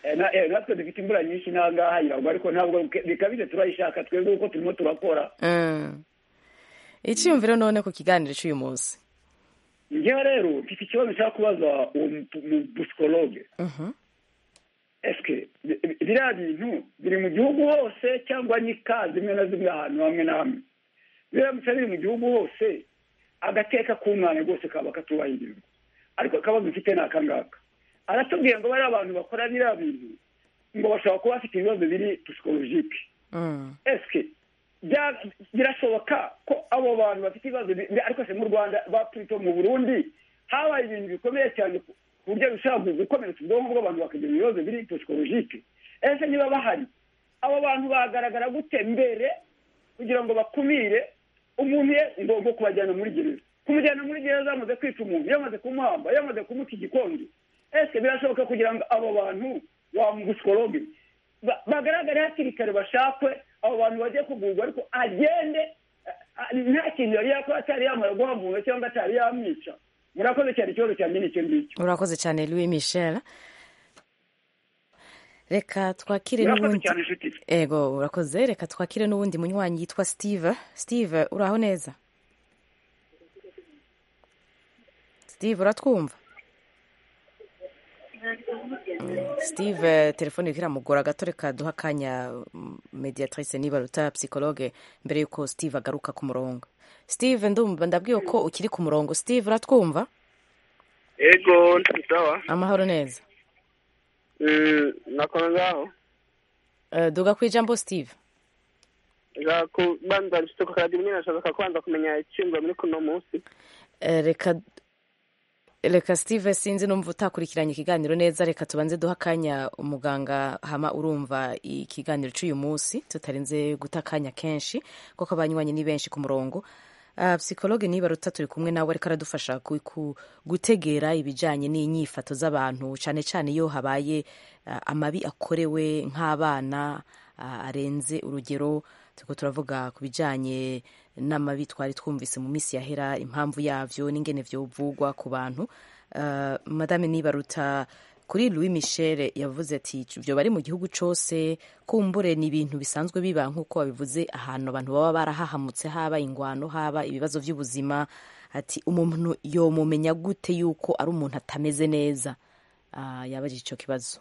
Eh, na- eh, natwe dufite imvura nyinshi n'ahangaha iragwa ariko ntabwo bike- bikabije turayishaka twebwe kuko turimo turakora Mm. icyiyumviro none ku kiganiro cy'uyu munsi njyewe rero mfite ikibazo nshaka kubaza uwo mu- mu busikologe Mhm. eske bi- bi- biriya bintu biri mu gihugu hose cyangwa ni ka zimwe na zimwe ahantu hamwe na hamwe biramutse biri mu gihugu hose agateka k'umwana rwose kaba katubahirizwa ariko akabazo mfite ni akangaka aratubwiye ngo bariya abantu bakora biriya bintu ngo bashobora kuba bafite ibibazo biri psikologike Mm. eske bya- birashoboka ko abo bantu bafite ibibazo bi- bi- ariko se mu rwanda bapurito mu burundi habaye ibintu bikomeye cyane ku ku buryo bishobora gukomeretsa ubwonko bw'abantu bakagira ibibazo biri psikologike ese niba bahari abo bantu bagaragara gute mbere kugira ngo bakumire umuntu ye ngo ngo kubajyana muri gereza kumujyana muri gereza yamaze kwica umuntu yamaze kumuhamba yamaze kumuca igikonjo ese birashoboka kugira ngo abo bantu wa mugusikologe ba- bagaragare hakiri kare bashakwe abo bantu bagiye kugurwa ariko agende a- a- nta kintu yari yakora atari yamara guhamura cyangwa atari yamwica murakoze cyane ikibazo cyanjye ni icyo ngicyo urakoze cyane louis michel reka twakire Urakoze n'ubundi cyane inshuti. ego urakoze reka twakire n'ubundi munywanyi yitwa steve steve uraho neza steve uratwumva steve telefone iriko iramugora gato reka duha akanya mm, mediatrice nibaruta psychologue mbere yuko steve agaruka ku murongo steve ndumva ndabwiwe ko ukiri ku murongo steve uratwumva ego ni sawa amahoro neza Mm, nakora ngaho Eh, duga ku ijambo steve za kubanza nshituka kadi mwe nashaka kwanza kumenya icyumba muri kuno munsi Eh, reka reka steve sinzi numva utakurikiranye ikiganiro neza reka tubanze duha akanya umuganga hama urumva ikiganiro cy'uyu munsi tutarinze guta akanya kenshi kuko abanywanyi ni benshi ku murongo Uh, psikologe nibaruta turi kumwe nawe ariko aradufasha ku, ku, gutegera ibijyanye n'inyifato z'abantu cyane cyane iyo habaye uh, amabi akorewe nk'abana uh, arenze urugero turiko turavuga ku bijyanye n'amabi twari twumvise mu minsi yahera impamvu yavyo n'ingene vyovugwa ku bantu uh, madame nibaruta kuri louis michel yavuze ati ibyo bari mu gihugu cyose kumbure ni ibintu bisanzwe biba nk'uko babivuze ahantu abantu baba barahahamutse haba ingwano haba ibibazo by'ubuzima ati umuntu yomumenya gute yuko ari umuntu atameze neza uh, yabajije icyo kibazo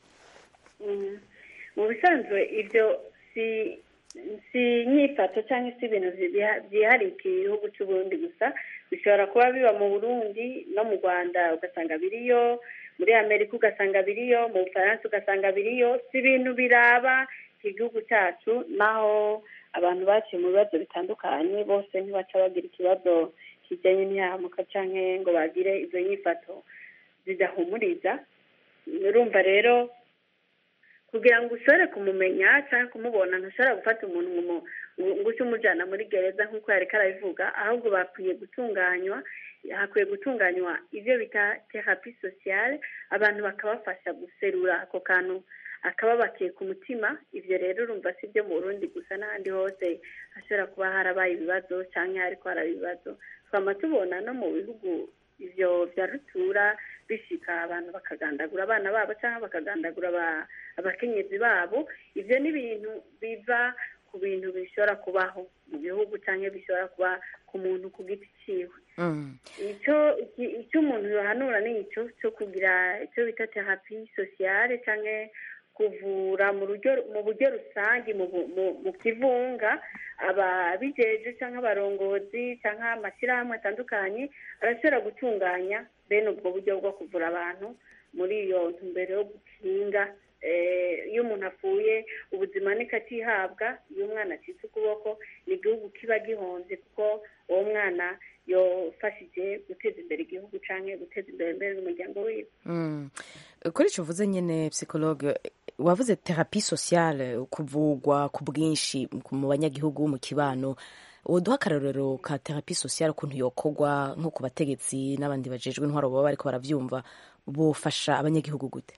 Mm. mu bisanzwe ibyo si si inyifato cyangwa se ibintu byiha- byihariye ku gihugu cy'uburundi gusa bishobora kuba biba mu burundi no mu rwanda ugasanga biriyo muri amerika ugasanga biriyo mu bufaransa ugasanga biriyo si ibintu biraba igihugu cyacu naho abantu baciye mu bibazo bitandukanye bose ntibaca bagira ikibazo kijyanye n'ihahamuka cyangwa ngo bagire izo nyifato zidahumuriza urumva rero kugira ngo ushobore kumumenya cyangwa kumubona ntushobora gufata umuntu ngo umu- ngo uce umujyana muri gereza nk'uko yareka arabivuga ahubwo bakwiye gutunganywa hakwiye gutunganywa ibyo bita terapi sosiyale abantu bakabafasha guserura ako kantu akababakiye ku mutima ibyo rero urumva si ibyo mu burundi gusa n'ahandi hose hashobora kuba harabaye ibibazo cyangwa hariko haraba ibibazo twama tubona no mu bihugu ivyo vya rutura bishika abantu bakagandagura abana babo cyangwa bakagandagura aba- abakenyezi babo ivyo ni ibintu biva ku bintu bishobora kubaho mu gihugu cyangwa bishobora kuba ku muntu ku giti ciwe icyo iki- icyo umuntu yohanura ni icyo cyo kugira icyo bita terapi sosiyale cyangwa kuvura mu buryo mu buryo rusange mu bu- mu- mu kivunga ababijeje cyangwa abarongozi cyangwa amashyirahamwe atandukanye arashobora gutunganya bene ubwo buryo bwo kuvura abantu muri iyo ntumbero yo gukinga eh, iyo umuntu apfuye ubuzima nikatihabwa iyo umwana acitse ukuboko ni igihugu kiba gihonze kuko uwo mwana yofashije guteza imbere igihugu cyangwa guteza imbere mbere n'umuryango wiwe Mm. kuri icyo uvuze nyine psychologue wavuze terapi sociale kuvugwa ku bwinshi mu banyagihugu mu kibano uduha akarorero ka terapi sociale ukuntu yokorwa nko ku bategetsi n'abandi bajejwe intwaro baba bariko baravyumva bufasha abanyagihugu gute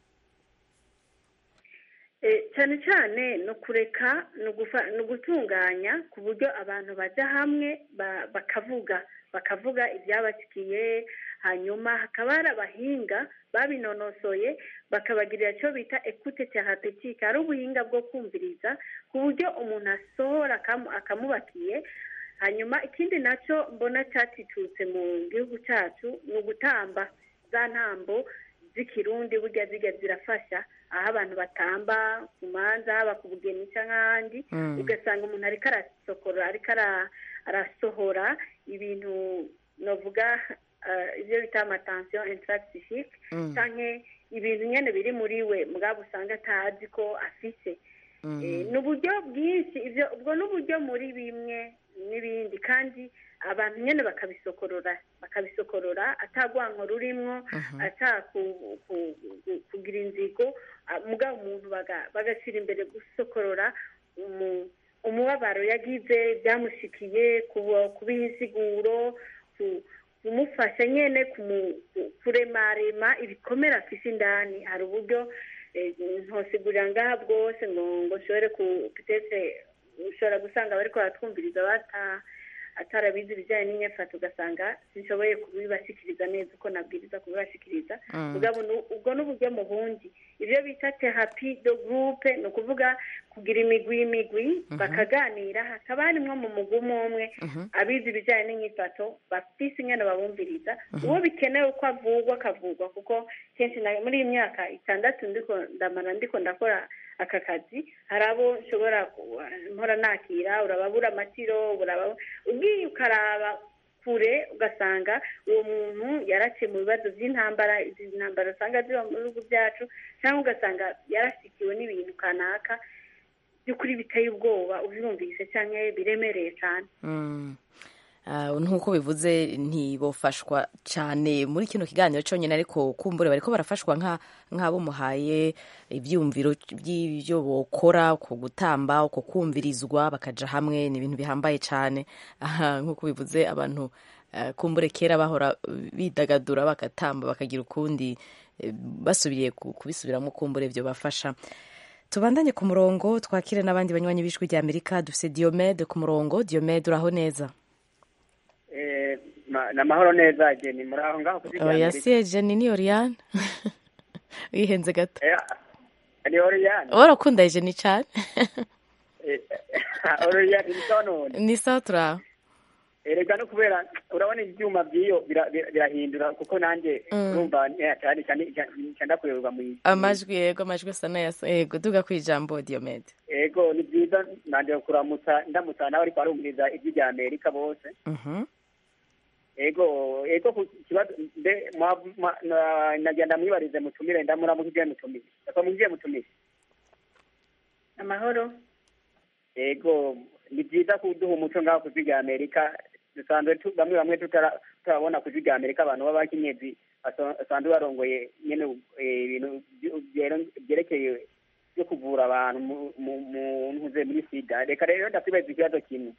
Eh, cyane cyane ni ukureka ni ugufa- ni ugutunganya ku buryo abantu bajya hamwe ba- bakavuga bakavuga ibyabashyikiye hanyuma hakaba hari abahinga babinonosoye bakabagirira icyo bita ekute terapetique hari ubuhinga bwo kumviriza ku buryo umuntu asohora akamu- akamubakiye hanyuma ikindi nacyo mbona cyatitutse mu gihugu cyacu ni ugutamba za ntambo z'ikirundi burya zijya zirafasha aho abantu batamba ku manza haba ku bugeni cyangwa ahandi Mm. ugasanga umuntu ariko arasokora ariko ara- arasohora ibintu novuga eh, ibyo bita amatansiyo intaragisifique Mm. cyangwa ibintu nyine biri muri we mugabo usanga atazi ko afise Eh, ni uburyo bwinshi ibyo ubwo ni uburyo muri bimwe n'ibindi kandi abantu nyine bakabisokorora bakabisokorora atagwanko rurimwo ata ku- ku- ku- kugira inzigo ah, mugabo umuntu baga- bagashyira imbere gusokorora umu- umubabaro yagize byamushikiye kuba- kubiha insiguro ku- kumufasha nyine kumu- ku- kuremarema ibikomere afise indani hari uburyo eh, ntosigurira ngaha bwose ngo ngo nshobore ku pitese ushobora gusanga bariko baratwumviriza bata atarabizi ibijyanye n'inyefato ugasanga sinshoboye kubibashikiriza neza uko nabwiriza kubibashikiriza Mm. mugabo nu- ubwo ni uburyo mu bundi ibyo bita terapi do gurupe ni ukuvuga kugira imigwi imigwi bakaganira hakaba harimwo mu mugwi umwe umwe abizi ibijyanye n'inyifato bafise ingene babumviriza uwo bikenewe ko avugwa akavugwa kuko kenshi na- muri iyi myaka itandatu ndiko ndamara ndiko ndakora aka kazi hari abo nshobora ku- mpora nakira urababura amatiro uraba ugiye ukaraba kure ugasanga uwo muntu yaraciye mu bibazo by'intambara izi ntambara usanga ziba mu bihugu byacu cyangwa ugasanga yarashyikiwe n'ibintu kanaka by'ukuri biteye ubwoba ubyumvise cyangwa biremereye cyane Mm. Ah, nk'uko bivuze ntibofashwa cyane muri kino kiganiro cyonyine ariko kumbure bariko barafashwa nka nk'abo muhaye ibyumviro by'ibyo bokora ku gutamba uko kumvirizwa bakaja hamwe ni ibintu bihambaye cyane aha nk'uko bivuze abantu ah, kumbure kera bahora bidagadura bagatamba bakagira ukundi eh, basubiriye ku- kubisubiramo kumbure byo bafasha tubandanye ku murongo twakire n'abandi banywanyi b'ijwi rya amerika dufise diomede ku murongo diomede uraho neza Eh, ma- ni amahoro neza jeni muri aho ngaho kuri oya si ejeni ni oriyane wihenze gato ni oriyani warakunda ejeni cyane oriyani ni sawa none ni sawa turaho erega no kubera urabona ibyuma by'iyo bira- bira- birahindura kuko nanjye Mm. urumva eh, cyane cyane cyane kuyoberwa mu isi amajwi yego amajwi asa n'ayasa yego duga ku ijambo diomede ego ni byiza nanjye kuramutsa ndamutsa nawe ariko arumviriza ijwi rya amerika bose Mhm. ego ego ku kibazo mbe mwa- mwa- na- nagenda mwibarize mutumire ndamuramukije mutumire ndakwamukije mutumire amahoro ego ni byiza kuduha umuco ngaho ku ijwi rya amerika dusanzwe tu- bamwe bamwe tutara- tutarabona ku ijwi rya amerika abantu b'abakenyezi baso- basanzwe barongoye nyene eh, ibintu byo- byero- byerekeye byo kuvura abantu mu- mu mu- ntuze muri sida reka rero ndakwibaza ikibazo kimwe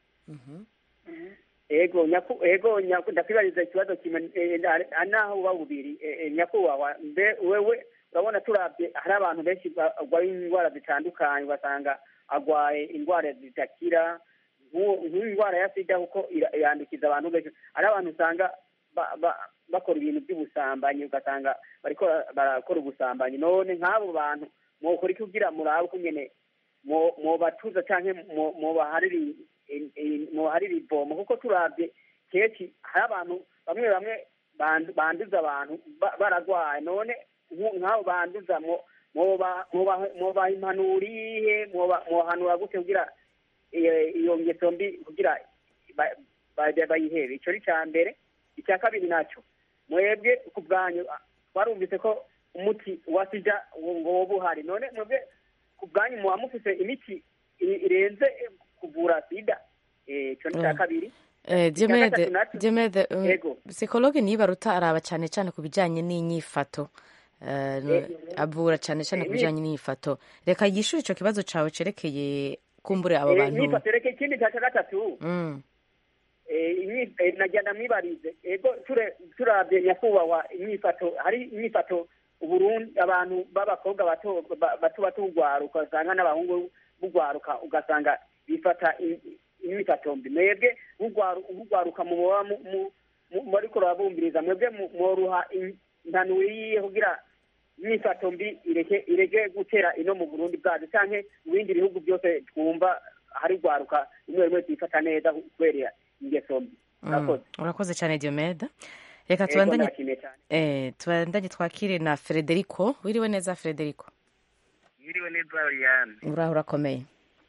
ego nyaku ego nyaku ndakwibariza ikibazo kimwe eh, na- naho uba bubiri eh, eh, nyakubahwa mbe wewe urabona turabye hari abantu benshi barwaye indwara zitandukanye ugasanga agwaye indwara zidakira nk'uwo- nk'iyi ndwara ya sida kuko ira- yandukiza abantu benshi hari abantu usanga ba- ba- bakora ibintu by'ubusambanyi ugasanga bariko barakora ubusambanyi none nk'abo bantu mwokora iki kugira murabe uko nyene mwo- mwobatuza canke mwo- mwobaharira i- i- i- mwobaharira ivomo kuko turabye kenshi hari abantu bamwe bamwe bandu- banduza abantu ba- baragwaye none nku- nk'abo banduza mwo- mwoba- mwoba- mwobaha impanuro iyihe mwoba- mwohanura gute kugira iyo iyo ngeso mbi kugira ba- ba- bayihebe ico ni ca mbere icya kabiri naco mwebwe ku bwanyu ah, twarumvise ko umuti wa sida ngo ngo woba uhari none mwebwe ku bwanyu muba mufise imiti i- irenze eh, kuvura sida Eh, ico ni ca Mm. kabiri Eh, Icya diomede gatatu naco- diomede um, Yego. psikologe nibaruta araba cyane cyane ku bijyanye n'inyifato Eh, no- Eh, avura cyane cyane ku eh, bijyanye n'inyifato reka yishure ico kibazo cawe cerekeye kumbure abo Eh, bantu imyifato reka ikindi ca gatatu Mm. eh, imyi- eh, nagenda mwibarize ego ture turabye nyakubahwa imyifato hari imyifato uburundi abantu b'abakobwa bato ba- bato bato ugwaruka usanga n'abahungu bugwaruka ugasanga bifata i- imyifato mbi mwebwe bugwaru- bugwaruka muba mu- mu- mu- muriko urabumviriza mwebwe mu- mworuha in- impanuro yiye kugira imyifato mbi ireke ireke gutera ino mu burundi bwacu canke mu bindi bihugu byose twumva hari rwaruka rimwe rimwe twifata neza kubera ingeso mbi Mm, murakoze urakoze cyane diomede reka Yego, tubandanye ndashimiye cyane eh, tubandanye twakire na frederico wiriwe neza frederico Mwiriwe neza Oriane. uraho urakomeye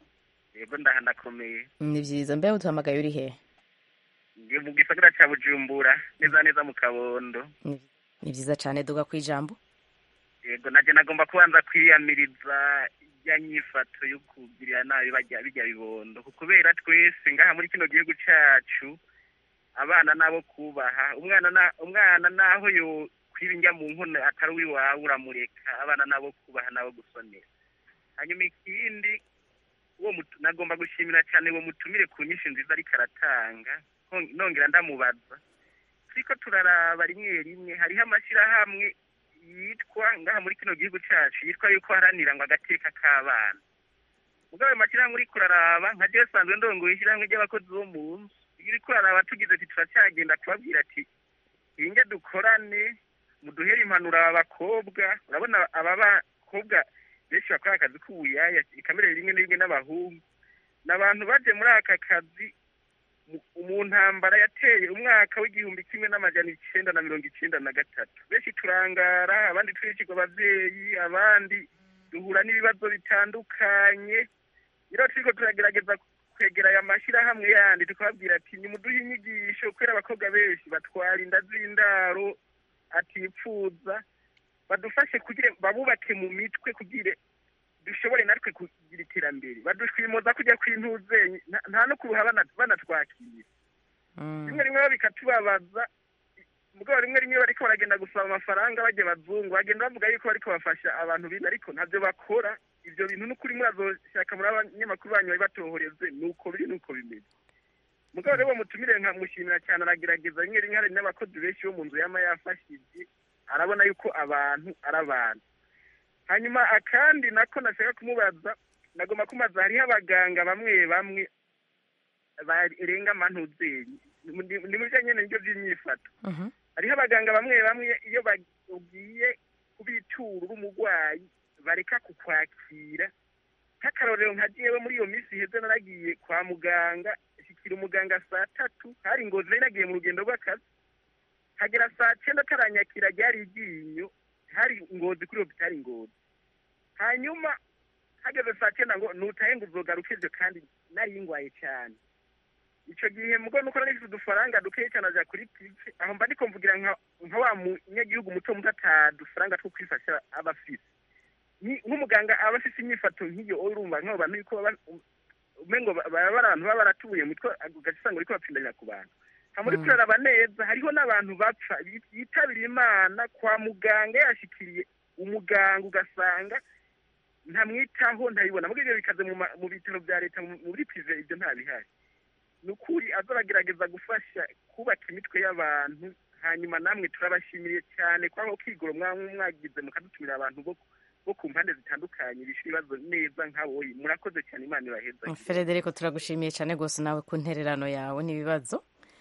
Yego ndaha ndakomeye. ni byiza mbe uduhamagaye uri hehe Ndi mu gisagara ca Bujumbura, neza neza mu Kabondo. ni ni byiza cyane duga ku ijambo Yego naje nagomba kubanza kwiyamiriza ya nyifato yo kugirira nabi bajya bijya bibondo. Kubera twese ngaha muri kino gihugu cacu abana nabo kubaha umwana na umwana naho yo kwibinjya mu nkono atari uwiwawe uramureka abana nabo kubaha nabo gusonera hanyuma ikindi uwo mutu- nagomba gushimira cyane uwo mutumire ku nyinshi nziza ariko aratanga Hon- nongera ndamubaza turiko turaraba rimwe rimwe hariho amashyirahamwe yitwa ngaha muri kino gihugu cacu yitwa yuko haranira ngo agateka k'abana mugabo ayo mashyirahamwe uriko uraraba nka jewe sanzwe ndongoye ishyirahamwe ry'abakozi bo mu nzu iyo uriko uraraba tugize ati turacyagenda kubabwira ati inge dukorane muduhere impanuro aba bakobwa urabona aba bakobwa benshi bakora akazi k'ubuyaya ikamere rimwe na rimwe n'abahungu ni abantu baje muri aka kazi mu- mu ntambara yateye umwaka w'igihumbi kimwe n'amajana icenda na mirongo icenda na gatatu benshi turangara abandi twicirwa abavyeyi abandi duhura n'ibibazo bitandukanye rero turiko turagerageza kwegera aya mashyirahamwe yandi tukababwira ati nimuduhe inyigisho kubera abakobwa benshi batwara inda z'indaro atipfuza badufashe kugira babubake mu mitwe kugira dushobore natwe kugira iterambere badushwimoza kujya kw'intuzenyi nta- nta no kuruha bana- banatwakira rimwe rimwe bo bikatubabaza mugabo rimwe rimwe bariko baragenda gusaba amafaranga bajya bazungu bagenda bavuga yuko bariko bafasha abantu bize ariko ntabyo bakora ivyo bintu n'ukuri murazoshaka muri abanyamakuru banyu babibatohoreze nuko biri nuko bimeze mugabo rero uwo mutumire nkamushimira cyane aragerageza rimwe rimwe hari n'abakozi benshi bo mu nzu yama yafashije arabona yuko abantu ari abantu hanyuma akandi nako nashaka kumubaza nagomba kumubaza hariho abaganga bamwe bamwe barenga amantuzenyi ni mu bijanye n'ibyo by'imyifato hariho abaganga bamwe bamwe iyo bagiye kubitura uri umurwayi bareka kukwakira nk'akarorero nka jewe muri iyo minsi iheze naragiye kwa muganga shikira umuganga saa tatu hari ngozi nari nagiye mu rugendo rw'akazi hagera saa cyenda ataranyakira ryari iryinyo hari ngozi kuri hopitali ngozi hanyuma hageze saa cyenda ngo nutahe ngo uzogaruke ibyo kandi nari ngwaye cyane ico gihe mugo nuko nari mfise udufaranga dukeyi cyane aja kuri pice aho mba ndiko mvugira nka nka wa munyagihugu muto muto atadufaranga two kwifasha aba afise Ni- nk'umuganga aba afise inyifato nk'iyo urumva nk'abo bantu yuko baba umengo ba- baba bari abantu baba baratubuye mu mitwe ugaca usanga uriko bapfindanya ku bantu hamuri Mm. turaraba neza hariho n'abantu bapfa bi- yitabira imana kwa muganga yashikiriye umuganga ugasanga ntamwitaho ntayibona muri ibyo bikaze mu ma- mu bitaro bya leta mu- muri prive ibyo ntabihari ni ukuri azabagerageza gufasha kubaka imitwe y'abantu hanyuma namwe turabashimiye cyane kwa aho kigoro mwamwe mwagize mukadutumira abantu bo bo ku mpande zitandukanye bishyura ibibazo neza nk'aboyi murakoze cyane imana ibaheza frederico turagushimiye cyane rwose nawe ku ntererano yawe n'ibibazo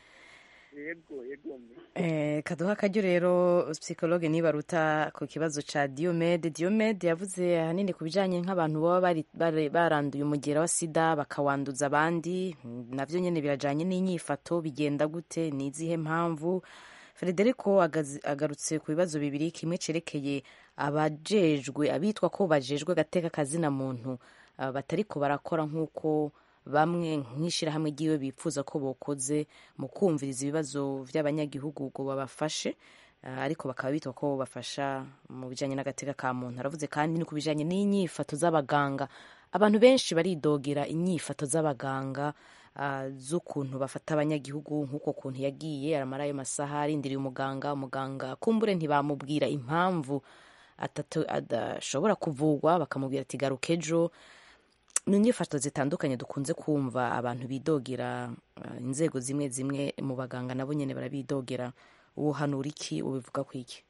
yego yego mbe. Eh, kaduha akaryo rero psychologue nibaruta ku kibazo ca Diomede Diomede yavuze ahanini ku bijanye nk'abantu baba bari- bari- baranduye umugera wa sida bakawanduza abandi Mm, navyo nyene birajanye n'inyifato bigenda gute ni izihe mpamvu Federico agazi- agarutse ku bibazo bibiri kimwe cerekeye abajejwe abitwa ko bajejwe agateka kazina muntu ah, batariko barakora nk'uko bamwe nk'ishyirahamwe ry'iwe bifuza ko bokoze mu kumviriza ibibazo by'abanyagihugu ngo babafashe ah, ariko bakaba bitwa ko bafasha mu bijyanye n'agateka ka muntu aravuze kandi no ku bijyanye n'inyifato z'abaganga abantu benshi baridogera inyifato z'abaganga ah, z'ukuntu bafata abanyagihugu nk'uko kuntu yagiye aramara ayo masaha arindiriye umuganga umuganga kumbure ntibamubwira impamvu atatu- adashobora kuvugwa bakamubwira ati garuka ejo ni inyifato zitandukanye dukunze kumva abantu bidogera uh, inzego zimwe zimwe mu baganga nabo nyine barabidogera uhanura iki ubivuga ku iki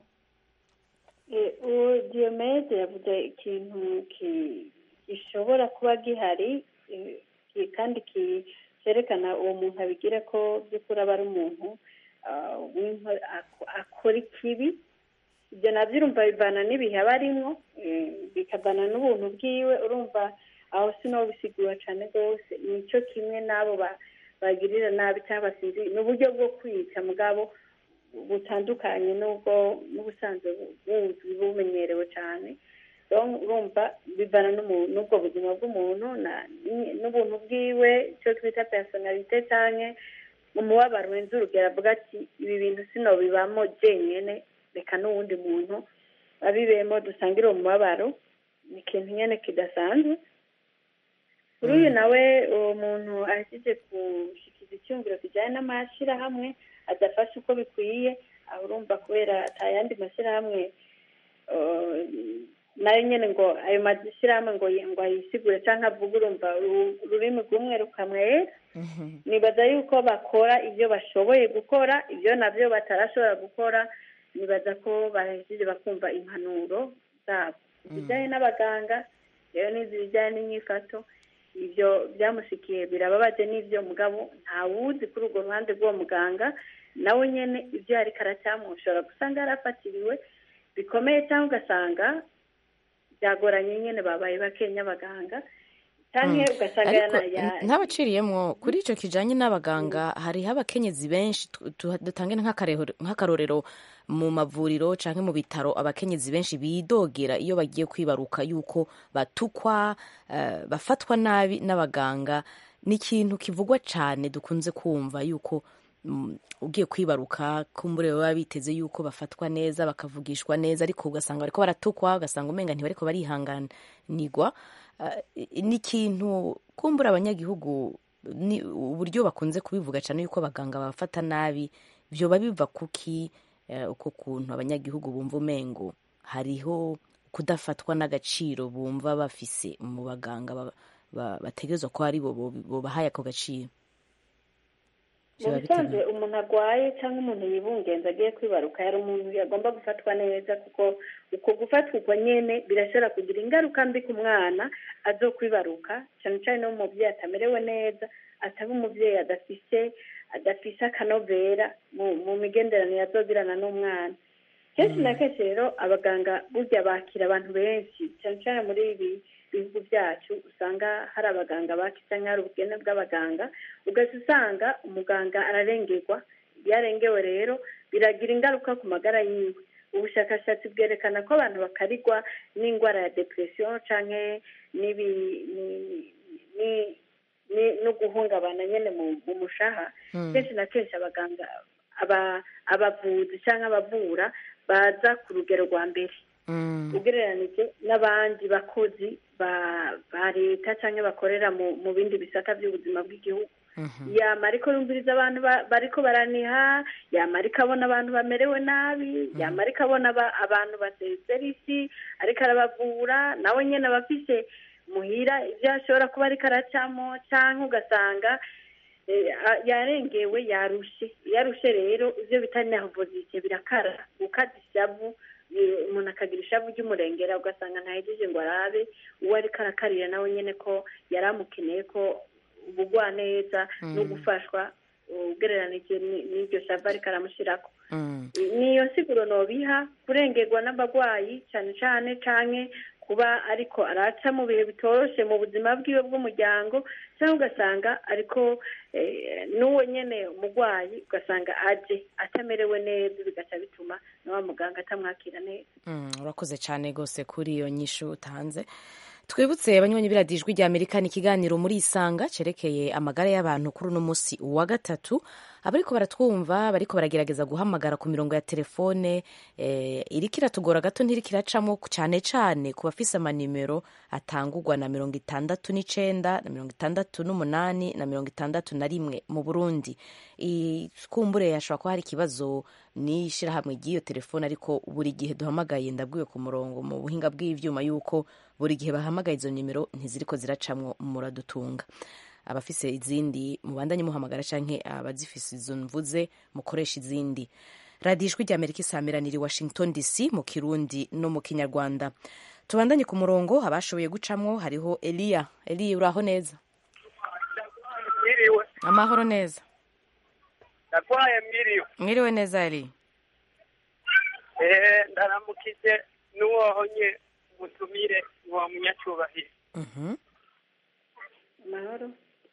Eh, uwo diyomede yavuze ikintu ki- gishobora kuba gihari eh, ki- kandi ki- cyerekana uwo muntu abigira ko by'ukuri aba ari umuntu ah, w'inko- ako- akora ikibi ibyo nabyo urumva bivana n'ibihe aba arimwo eh, bikavana n'ubuntu bwiwe urumva aho sinobisigura cyane rwose nicyo kimwe n'abo ba- bagirira nabi cyangwa sinzi ni uburyo bwo kwica mugabo butandukanye n'ubwo n'ubusanzwe bu- buzwi bumenyerewe cyane Donc, urumva bivana n'umu- n'ubwo buzima bw'umuntu na- n- n'ubuntu bwiwe icyo twita personalite cyane umubabaro wenze urugero avuga ati ibi bintu sinobibamo jenyene reka n'uwundi muntu abibemo dusangire uwo mubabaro ni ikintu nyene kidasanzwe kuri uyu nawe uwo muntu ahejeje gushikiza icyumviro kijyanye n'amashyirahamwe adafashe uko bikwiye aho urumva kubera atayandi mashyirahamwe eh, nayo nyine ngo ayo mashyirahamwe ngo ngo ayisigure cyangwa avuge urumva uru- ururimi rw'umwe rukamwera nibaza yuko bakora ibyo bashoboye gukora ibyo nabyo batarashobora gukora nibaza ko bahejeje bakumva impanuro zabo ibijyanye n'abaganga rero n'izi bijyanye n'imyifato ibyo byamushikiye birababaje n'ibyo mugabo ntawuzi kuri urwo ruhande rw'uwo muganga nawe nyine ibyo yari karacyamu ushobora gusanga yarafatiriwe bikomeye cyangwa ugasanga byagoranye nyine babaye bakenya abaganga cyangwa ugasanga ariko yana- ya- ntabaciriyemo kuri icyo kijyanye n'abaganga hariho abakenyezi benshi tu- tu- dutange nk'akarero- nk'akarorero mu mavuriro cyangwa mu bitaro abakenyezi benshi bidogera iyo bagiye kwibaruka yuko batukwa eh, bafatwa nabi n'abaganga ni ikintu kivugwa cyane dukunze kumva yuko mm, ugiye kwibaruka kumbure baba biteze yuko bafatwa neza bakavugishwa neza ariko ugasanga bariko baratukwa ugasanga umenga ntibariko barihanganirwa Eh, ni ikintu kumbura abanyagihugu ni uburyo bakunze kubivuga cyane yuko abaganga babafata nabi byoba biva kuki eh, uko kuntu abanyagihugu bumva umengo hariho kudafatwa n'agaciro bumva bafise mu baganga ba- ba- bategerezwa ko ari bo bo- bobahaye ako gaciro mu Vyoba bisanzwe bitewe- umuntu arwaye cyangwa umuntu yibungenza agiye kwibaruka yari umuntu yagomba gufatwa neza kuko uko gufatwa uko nyene birashobora kugira ingaruka mbi ku mwana azo kwibaruka cyane cyane no mu mubyeyi atamerewe neza ataba umubyeyi adafise adafise akanovera mu, mu migenderanire azogirana n'umwana kenshi na kenshi rero abaganga burya bakira abantu benshi cyane cyane muri ibi bihugu byacu usanga hari abaganga bake cyangwa hari ubukene bw'abaganga ugahita usanga umuganga ararengerwa iyo arengewe rero biragira ingaruka ku magara yiwe ubushakashatsi bwerekana ko abantu bakarigwa n'indwara ya depression cyangwa n'ibi ni- ni- ni- no guhungabana nyine mu mu mushaha Mm. kenshi na kenshi abaganga aba- abavuzi cyangwa abavura baza ku rugero rwa mbere ugereranije n'abandi bakozi ba ba leta cyangwa bakorera mu mu bindi bisata by'ubuzima bw'igihugu yama ariko yumviriza abantu ba- bariko baraniha yama ariko abona abantu bamerewe nabi yama ariko abona aba- abantu basezera isi ariko arabavura nawe nyine aba afise muhira ibyo ashobora kuba ariko aracamo cyangwa ugasanga eh, a- yarengewe yarushe yarushe rero ibyo bita nervosite birakara gukaza ishavu eh, umuntu akagira ishavu ry'umurengera ugasanga ntahejeje ngo arabe uwo ariko arakarira nawe nyine ko yari amukeneye ko ubugwa neza no Mm. gufashwa ugereranije ni- n'iryo shavu ariko aramushyirako niyo siguro nobiha kurengerwa n'abarwayi cyane cyane canke kuba ariko araca mu bihe bitoroshe mu buzima bwiwe bw'umuryango cyangwa ugasanga ariko eh, n'uwo nyene umurwayi ugasanga aje atamerewe neza bigaca bituma na wa muganga atamwakira neza Mm, urakoze cyane rwose kuri iyo nyishu utanze twibutse abanywanyi b'iradiyo ijwi rya amerika ni ikiganiro muri isanga cyerekeye amagara y'abantu kuri uno munsi wa gatatu abariko baratwumva bariko baragerageza guhamagara ku mirongo ya telefone eh, iriko iratugora gato ntiriko iracamo cyane cyane ku bafise amanimero atangurwa na mirongo itandatu n'icenda na mirongo itandatu n'umunani na mirongo itandatu na rimwe mu burundi I- kumbure hashobora kuba hari ikibazo n'ishirahamwe ry'iyo telefone ariko buri gihe duhamagaye ndabwiwe ku murongo mu buhinga bw'ivyuma yuko buri gihe bahamagaye izo nimero ntiziriko ziracamwo muradutunga abafise izindi mubandanye muhamagara canke abazifise izo mvuze mukoresha izindi radiyo ijwi rya amerika isameranira i washington dc mu kirundi no mu kinyarwanda tubandanye ku murongo abashoboye gucamwo hariho eliya eliya uraho neza amahoro neza ndagwaye mwiriwe mwiriwe neza ari eh ndaramukije n'uwohonye mutumire uwo munyacubahiro amahoro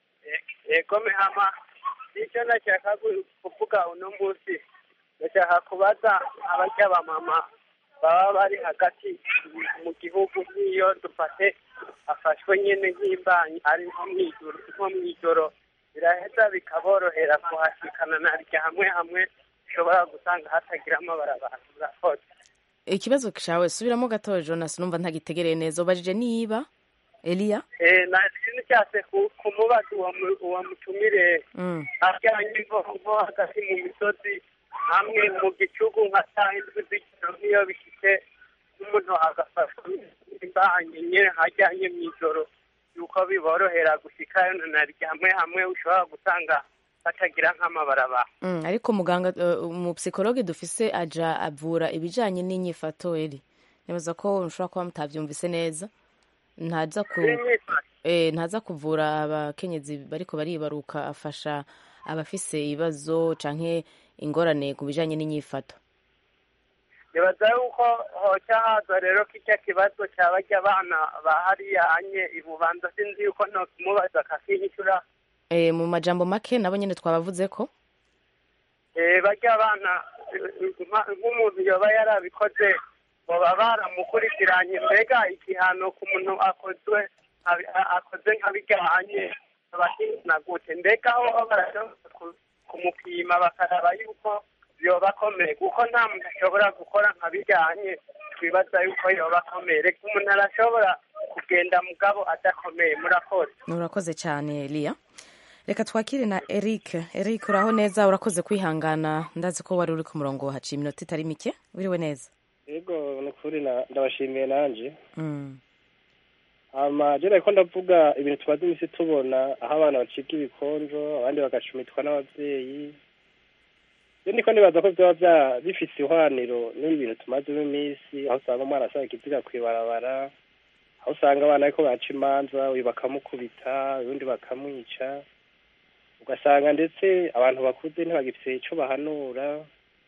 yego mehama icyo nashaka gu- kuvuga uno munsi ndashaka kubaza abarya bamama baba bari hagati mu gihugu nk'iyo dufate afashwe nyine nk'imbanyi ari nko mw'ijoro nko mw'ijoro biraheza bikaborohera kuhashikana na rya hamwe hamwe ushobora gusanga hatagira amabarabara murakoze ikibazo cyawe subiramo gatoya jonas numva ntagitegereye neza ubajije niba eliya Eh, na sinzi cyase ku- kumubaza uwo mu- uwo mutumire Mm. ajyanye nko nko hagati mu misozi hamwe mu gicugu nka saa indwi z'ijoro nk'iyo bishitse n'umuntu agafashwa imbanyi nyine hajyanye mu ijoro yuko biborohera gushikayo na rya hamwe hamwe ushobora gusanga batagira nk'amabarabara Mm, ariko muganga uh, umupsikologe dufise aja avura ibijanye n'inyifato eri nibaza ko ushobora kuba mutavyumvise neza ntaza ku eh, ntaza kuvura abakenyezi bariko baribaruka afasha abafise ibibazo canke ingorane ku bijanye n'inyifato nibaza yuko hoca haza rero kirya kibazo cya barya abana ba hariya anye ibubanza sinzi yuko ntokimubaza akakinyishura eh, mu majambo make nabo nyene twabavuze ko Eh, barya abana eh, nka- nk'umuntu yoba yarabikoze baba baramukurikiranye mbega igihano ku muntu akozwe nka- a- akoze nk'abijyanye abahina gute mbega aho barashobora ku- kumupima bakaraba yuko yoba akomeye kuko nta muntu ashobora gukora nka bijyanye twibaza yuko yoba akomeye reka umuntu arashobora kugenda mugabo adakomeye murakoze urakoze cyane eliya reka twakire na eric eric uraho neza urakoze kwihangana ndazi ko wari uri ku murongo haciye iminota itari mike wiriwe neza yego ni ukuri na- ndabashimiye nanje Mm. hama je nariko ndavuga ibintu tumaze imisi tubona aho abana bacibwa ibikonjo abandi bagacumitwa n'abavyeyi je niko nibaza ko vyoba vya- bifise ihwaniro n'ibi bintu tumazemo imisi aho usanga umwana asaba ikiziga kw'ibarabara aho usanga abana bariko baca imanza uyu bakamukubita ubundi bakamwica ugasanga ndetse abantu bakuze ntibagifise ico bahanura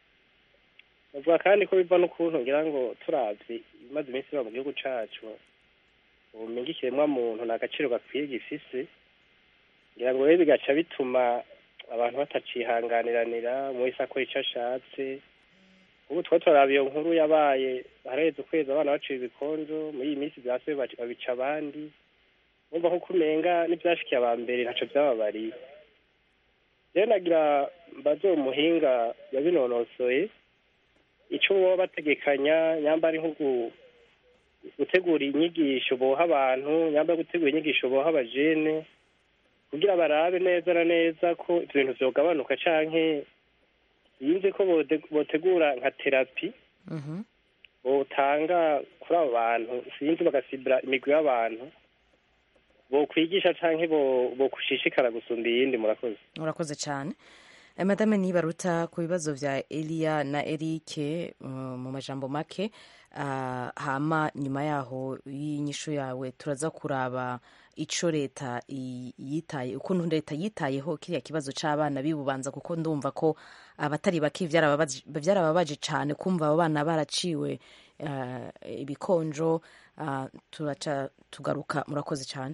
bavuga kandi ko biva n'ukuntu ngira ngo turavye ibimaze iminsi biba mu gihugu cacu ubumenyi ikiremwa muntu nta gaciro gakwiye gifise ngira ngo rero bigaca bituma abantu batacihanganiranira umwe wese akora ico ashatse ubu twari turaraba iyo nkuru yabaye haraheze ukwezi abana baciwe ibikonjo muri iyi minsi vyasubiye baca- babica abandi urumva nkuko umenga n'ivyashikiye aba mbere ntaco vyababariye rero nagira mbaze uwo muhinga yabinonosoye ico boba bategekanya nyamba ari nko gu- gutegura inyigisho boha abantu nyamba gutegura inyigisho boha abajene kugira barabe neza na neza ko ivyo bintu vyogabanuka canke yinze ko bode- botegura nka terapi botanga kuri abo bantu sinzi bagasibira imigwi y'abantu bokwigisha canke bo- bokushishikara gusumba iyindi murakoze urakoze cyane Eh, madame nibaruta ku bibazo vya eliya na erike uh, mu majambo make uh, hama nyuma yaho y'inyishu yawe turaza kuraba ico leta i- yitaye ukuntu leta yitayeho kiriya kibazo c'abana bibubanza kuko ndumva ko abatari bake vyarababaje vyarababaje cane kumva abo bana baraciwe uh, ibikonjo uh, turaca tugaruka murakoze cyane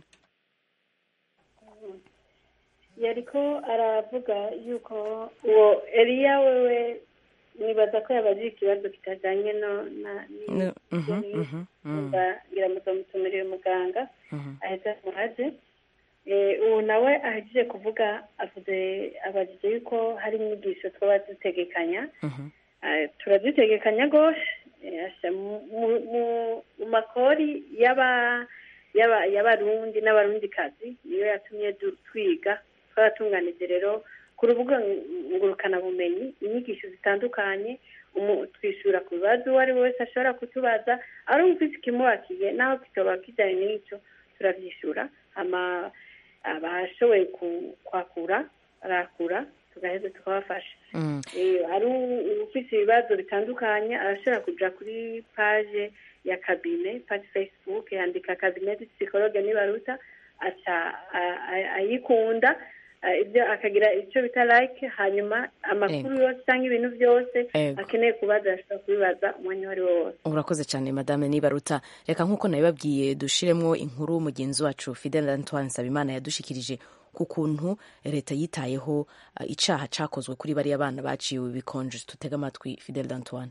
yariko aravuga yuko uwo eliya wewe nibaza ko yabajije ikibazo kitajanye no na Ne- mhm, mhm, mm. numva ngira muzomutumirire muganga aheza muhaje Eh, ubu nawe ahejeje kuvuga avuze abajije yuko hari inyigisho twaba dutegekanya Eh, turazitegekanya rwose Eh, asha mu- mu- mu- mu makori y'aba y'aba- y'abarundi n'abarundikazi niyo yatumye du- twiga twaratunganije rero ku rubuga ngurukanabumenyi inyigisho zitandukanye umu- twishyura ku bibazo uwo ari we wese ashobora kutubaza ari ufite ikimubakiye naho kitoba kijyanye n'icyo turabyishyura ama abashoboye ku- kwakura barakura tugaheza tukabafasha Mm. Eh, ari u- ufite ibibazo bitandukanye arashobora kuja kuri page ya kabine page facebook yandika kabine du psychologue nibaruta aca a- a- ayikunda eh, ibyo akagira icyo bita like hanyuma amakuru yose cyangwa ibintu byose Ego. akeneye kubaza ashobora kubibaza umwanya uwo ari wo wose urakoze cyane madame nibaruta reka nk'uko nabibabwiye dushiremo inkuru mugenzi wacu fidel antoine nsabimana yadushikirije ku kuntu leta yitayeho uh, icaha cakozwe kuri bariya bana baciwe ibikonje tutega amatwi fidel antoine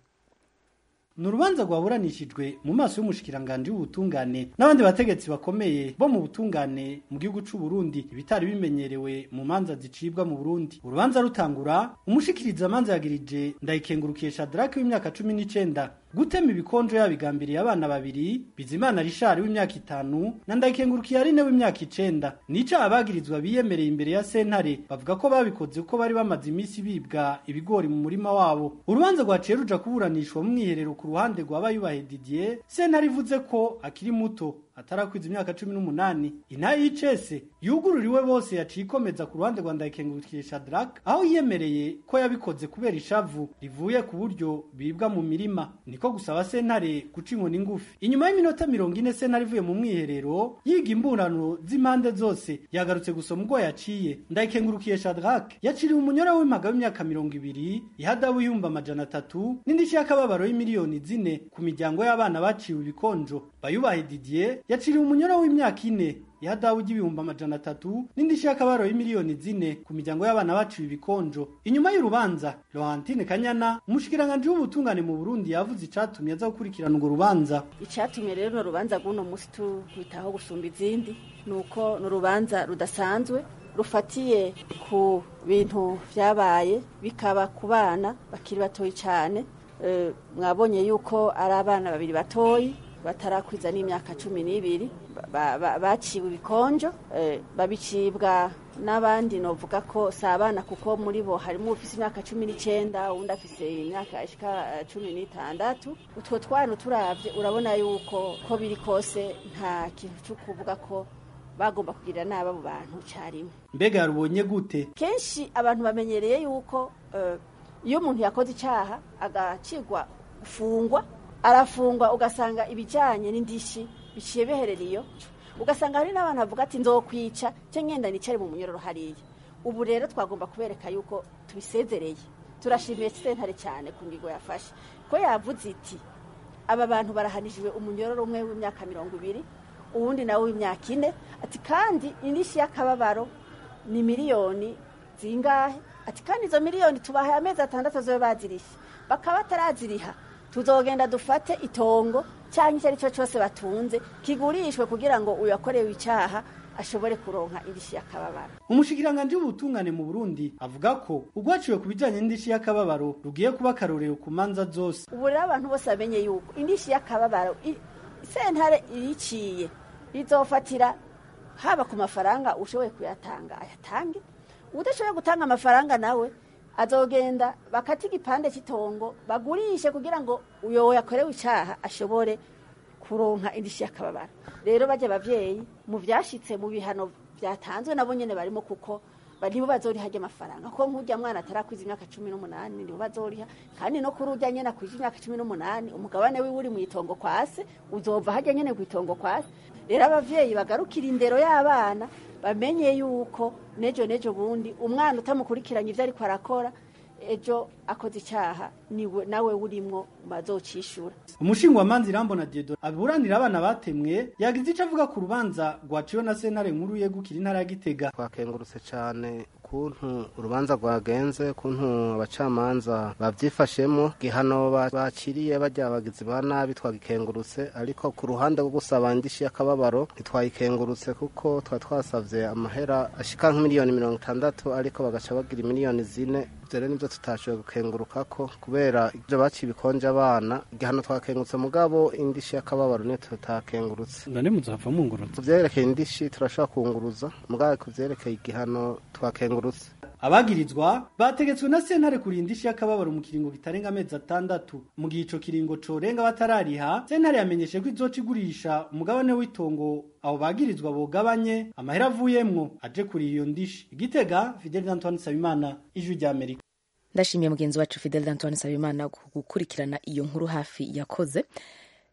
ni urubanza rwaburanishijwe mu maso y'umushikiranganji w'ubutungane n'abandi bategetsi bakomeye bo mu butungane mu gihugu c'u Burundi ibitari bimenyerewe mu manza zicibwa mu Burundi urubanza rutangura umushikiriza manza yagirije ndayikengurukiye Shadrack w'imyaka cumi n'icenda gutema ibikonjo yabigambiriye abana babiri Bizimana Richard w'imyaka itanu na ndayikengurukiye Aline w'imyaka icenda nica abagirizwa biyemereye imbere ya sentare bavuga ko babikoze uko bari bamaze iminsi bibwa ibigori mu murima wabo urubanza rwaciye ruja kuburanishwa mu mwiherero ku ruhande rwa bayubahe Didier sentare ivuze ko akiri muto atarakwiza imyaka cumi n'umunani intayi y'icese yugururiwe bose yaciye ikomeza ku ruhande rwa ndayikengurukiye Shadrack aho yiyemereye ko yabikoze kubera ishavu rivuye ku buryo bibwa mu mirima niko gusaba sentare guca inkoni ngufi inyuma y'iminota mirongo ine sentare ivuye mu mwiherero yiga imburano z'impande zose yagarutse gusoma ubwo yaciye ndayikengurukiye Shadrack yaciriwe umunyora w'impaga w'imyaka mirongo ibiri ihadabu y'ibihumbi amajana atatu n'indishyi y'akababaro y'imiliyoni zine ku miryango y'abana baciwe ibikonjo bayubahe Didier yaciriwe umunyora w'imyaka ine ihadabu y'ibihumbi amajana atatu n'indishyi y'akababaro y'imiliyoni zine ku miryango y'abana baciwe ibikonjo inyuma y'urubanza Laurentine Kanyana umushikiranganji w'ubutungane mu Burundi yavuze icatumye aza gukurikirana urwo rubanza icyatumye rero urubanza rw'uno munsi twitaho gusumba izindi ni uko ni urubanza rudasanzwe rufatiye ku bintu byabaye bikaba ku bana bakiri batoyi cyane Eh, mwabonye yuko ari abana babiri batoyi batarakwiza n'imyaka cumi n'ibiri ba- ba- baciwe ibikonjo eh, babicibwa n'abandi novuga ko si abana kuko muri bo harimo ufise imyaka cumi n'icenda uwundi afise imyaka ishika eh, cumi n'itandatu utwo twana turavye urabona yuko ko biri kose nta kintu cyo kuvuga ko bagomba kugirira nabi abo bantu carimwe mbega yarubonye gute kenshi abantu bamenyereye yuko eh, iyo umuntu yakoze icyaha agacigwa gufungwa arafungwa ugasanga ibijyanye n'indishyi biciye biherera iyo ugasanga hari n'abantu bavuga ati nzokwica cyangwa ngenda nicare mu munyororo hariya ubu rero twagomba kubereka yuko tubisezereye turashimiye sentare cyane ku ngingo yafashe ko yavuze iti aba bantu barahanishijwe umunyororo umwe w'imyaka mirongo ibiri uwundi nawe w'imyaka ine ati kandi indishyi y'akababaro ni miliyoni zingahe ati kandi izo miliyoni tubahaye amezi atandatu zobe bazirishye bakaba bataraziriha tuzogenda dufate itongo cyangwa icyo ari cyo cyose batunze kigurishwe kugira ngo uyakorewe icyaha ashobore kuronka indishyi y'akababaro umushikiranganji w'ubutungane mu Burundi avuga ko urwaciwe ku bijanye n'indishyi y'akababaro rugiye kuba akarorero ku manza zose ubu rero abantu bose bamenye yuko indishyi y'akababaro i- sentare iriciye izofatira haba ku mafaranga ushoboye kuyatanga ayatange udashoboye gutanga amafaranga nawe azogenda bakata igipande cy'itongo bagurishe kugira ngo uyo yakorewe icyaha ashobore kuronka indishyi y'akababaro rero bajya abavyeyi mu vyashitse mu bihano byatanzwe nabo nyene barimo kuko ba- nibo bazoriha ajya amafaranga ko nk'urya mwana atarakwiza imyaka cumi n'umunani nibo bazoriha kandi no kuri urya nyene akwije imyaka cumi n'umunani umugabane wiwe uri mu itongo kwase uzova hajya nyene ku itongo kwase rero abavyeyi bagarukira indero y'abana bamenye yuko nejo nejo bundi umwana utamukurikiranye ivyo ariko arakora ejo akoze icyaha niwe nawe urimwo bazocishura umushingwamanza irambona Diedo aburanira abana batemwe yagize ico avuga ku rubanza rwaciwe na sentare nkuru yegukira intara ya Gitega twakengurutse cyane kuntu urubanza rwagenze kuntu abacamanza bavyifashemo gihano ba- baciriye bajya abagizi ba nabi twagikengurutse ariko ku ruhande rwo gusaba indishi y'akababaro ntitwayikengurutse kuko twa twasavye amahera ashika nk'imiliyoni mirongo itandatu ariko bagaca bagira imiliyoni zine ivyo rero nivyo tutashoboye gukenguruka ko kubera ivyo baciye ibikonje abana igihano twakengurutse mugabo indishi y'akababaro niyo tutakengurutse none muzava mungurutse kuvyerekeye indishi turashobora kunguruza mugabo kuvyerekeye igihano twakengurutse abagirizwa bategetswe na sentare kurinda ishi y'akababaro mu kiringo kitarenga amezi atandatu mu gihe ico kiringo corenga batarariha sentare yamenyeshe ko izoca igurisha umugabane w'itongo abo bagirizwa bogabanye amahera avuyemwo aje kuri iyo ndishi igitega Fidel Antoine Sabimana ijwi rya Amerika ndashimiye mugenzi wacu fidel antoine nsabimana ku gukurikirana iyo nkuru hafi yakoze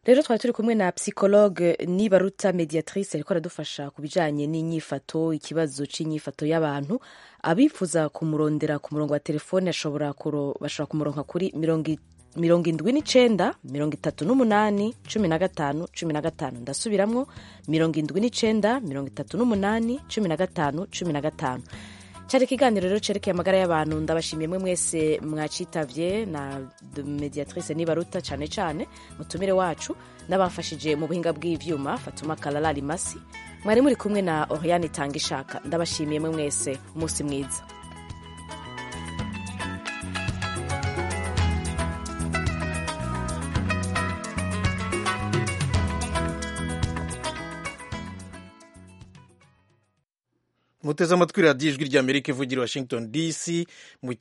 rero twari turi kumwe na psychologue nibaruta mediatrice ariko aradufasha ku bijanye n'inyifato ikibazo c'inyifato y'abantu abifuza kumurondera ku murongo wa telefone ashobora kuro- bashobora kumuronka kuri mirongo i- mirongo indwi n'icenda mirongo itatu n'umunani cumi na gatanu cumi na gatanu ndasubiramwo mirongo indwi n'icenda mirongo itatu n'umunani cumi na gatanu cumi na gatanu cyari ikiganiro rero cerekeye amagara y'abantu ndabashimiye mwe mwese mwacitavye na de- mediatrice nibaruta cane cane mutumire wacu n'abamfashije mu buhinga bw'ivyuma fatuma kalala limasi mwari muri kumwe na oriane tanga ishaka ndabashimiye mwe mwese umunsi mwiza muteze amatwi radiyo ijwi ry'amerika ivugira i washington dc mu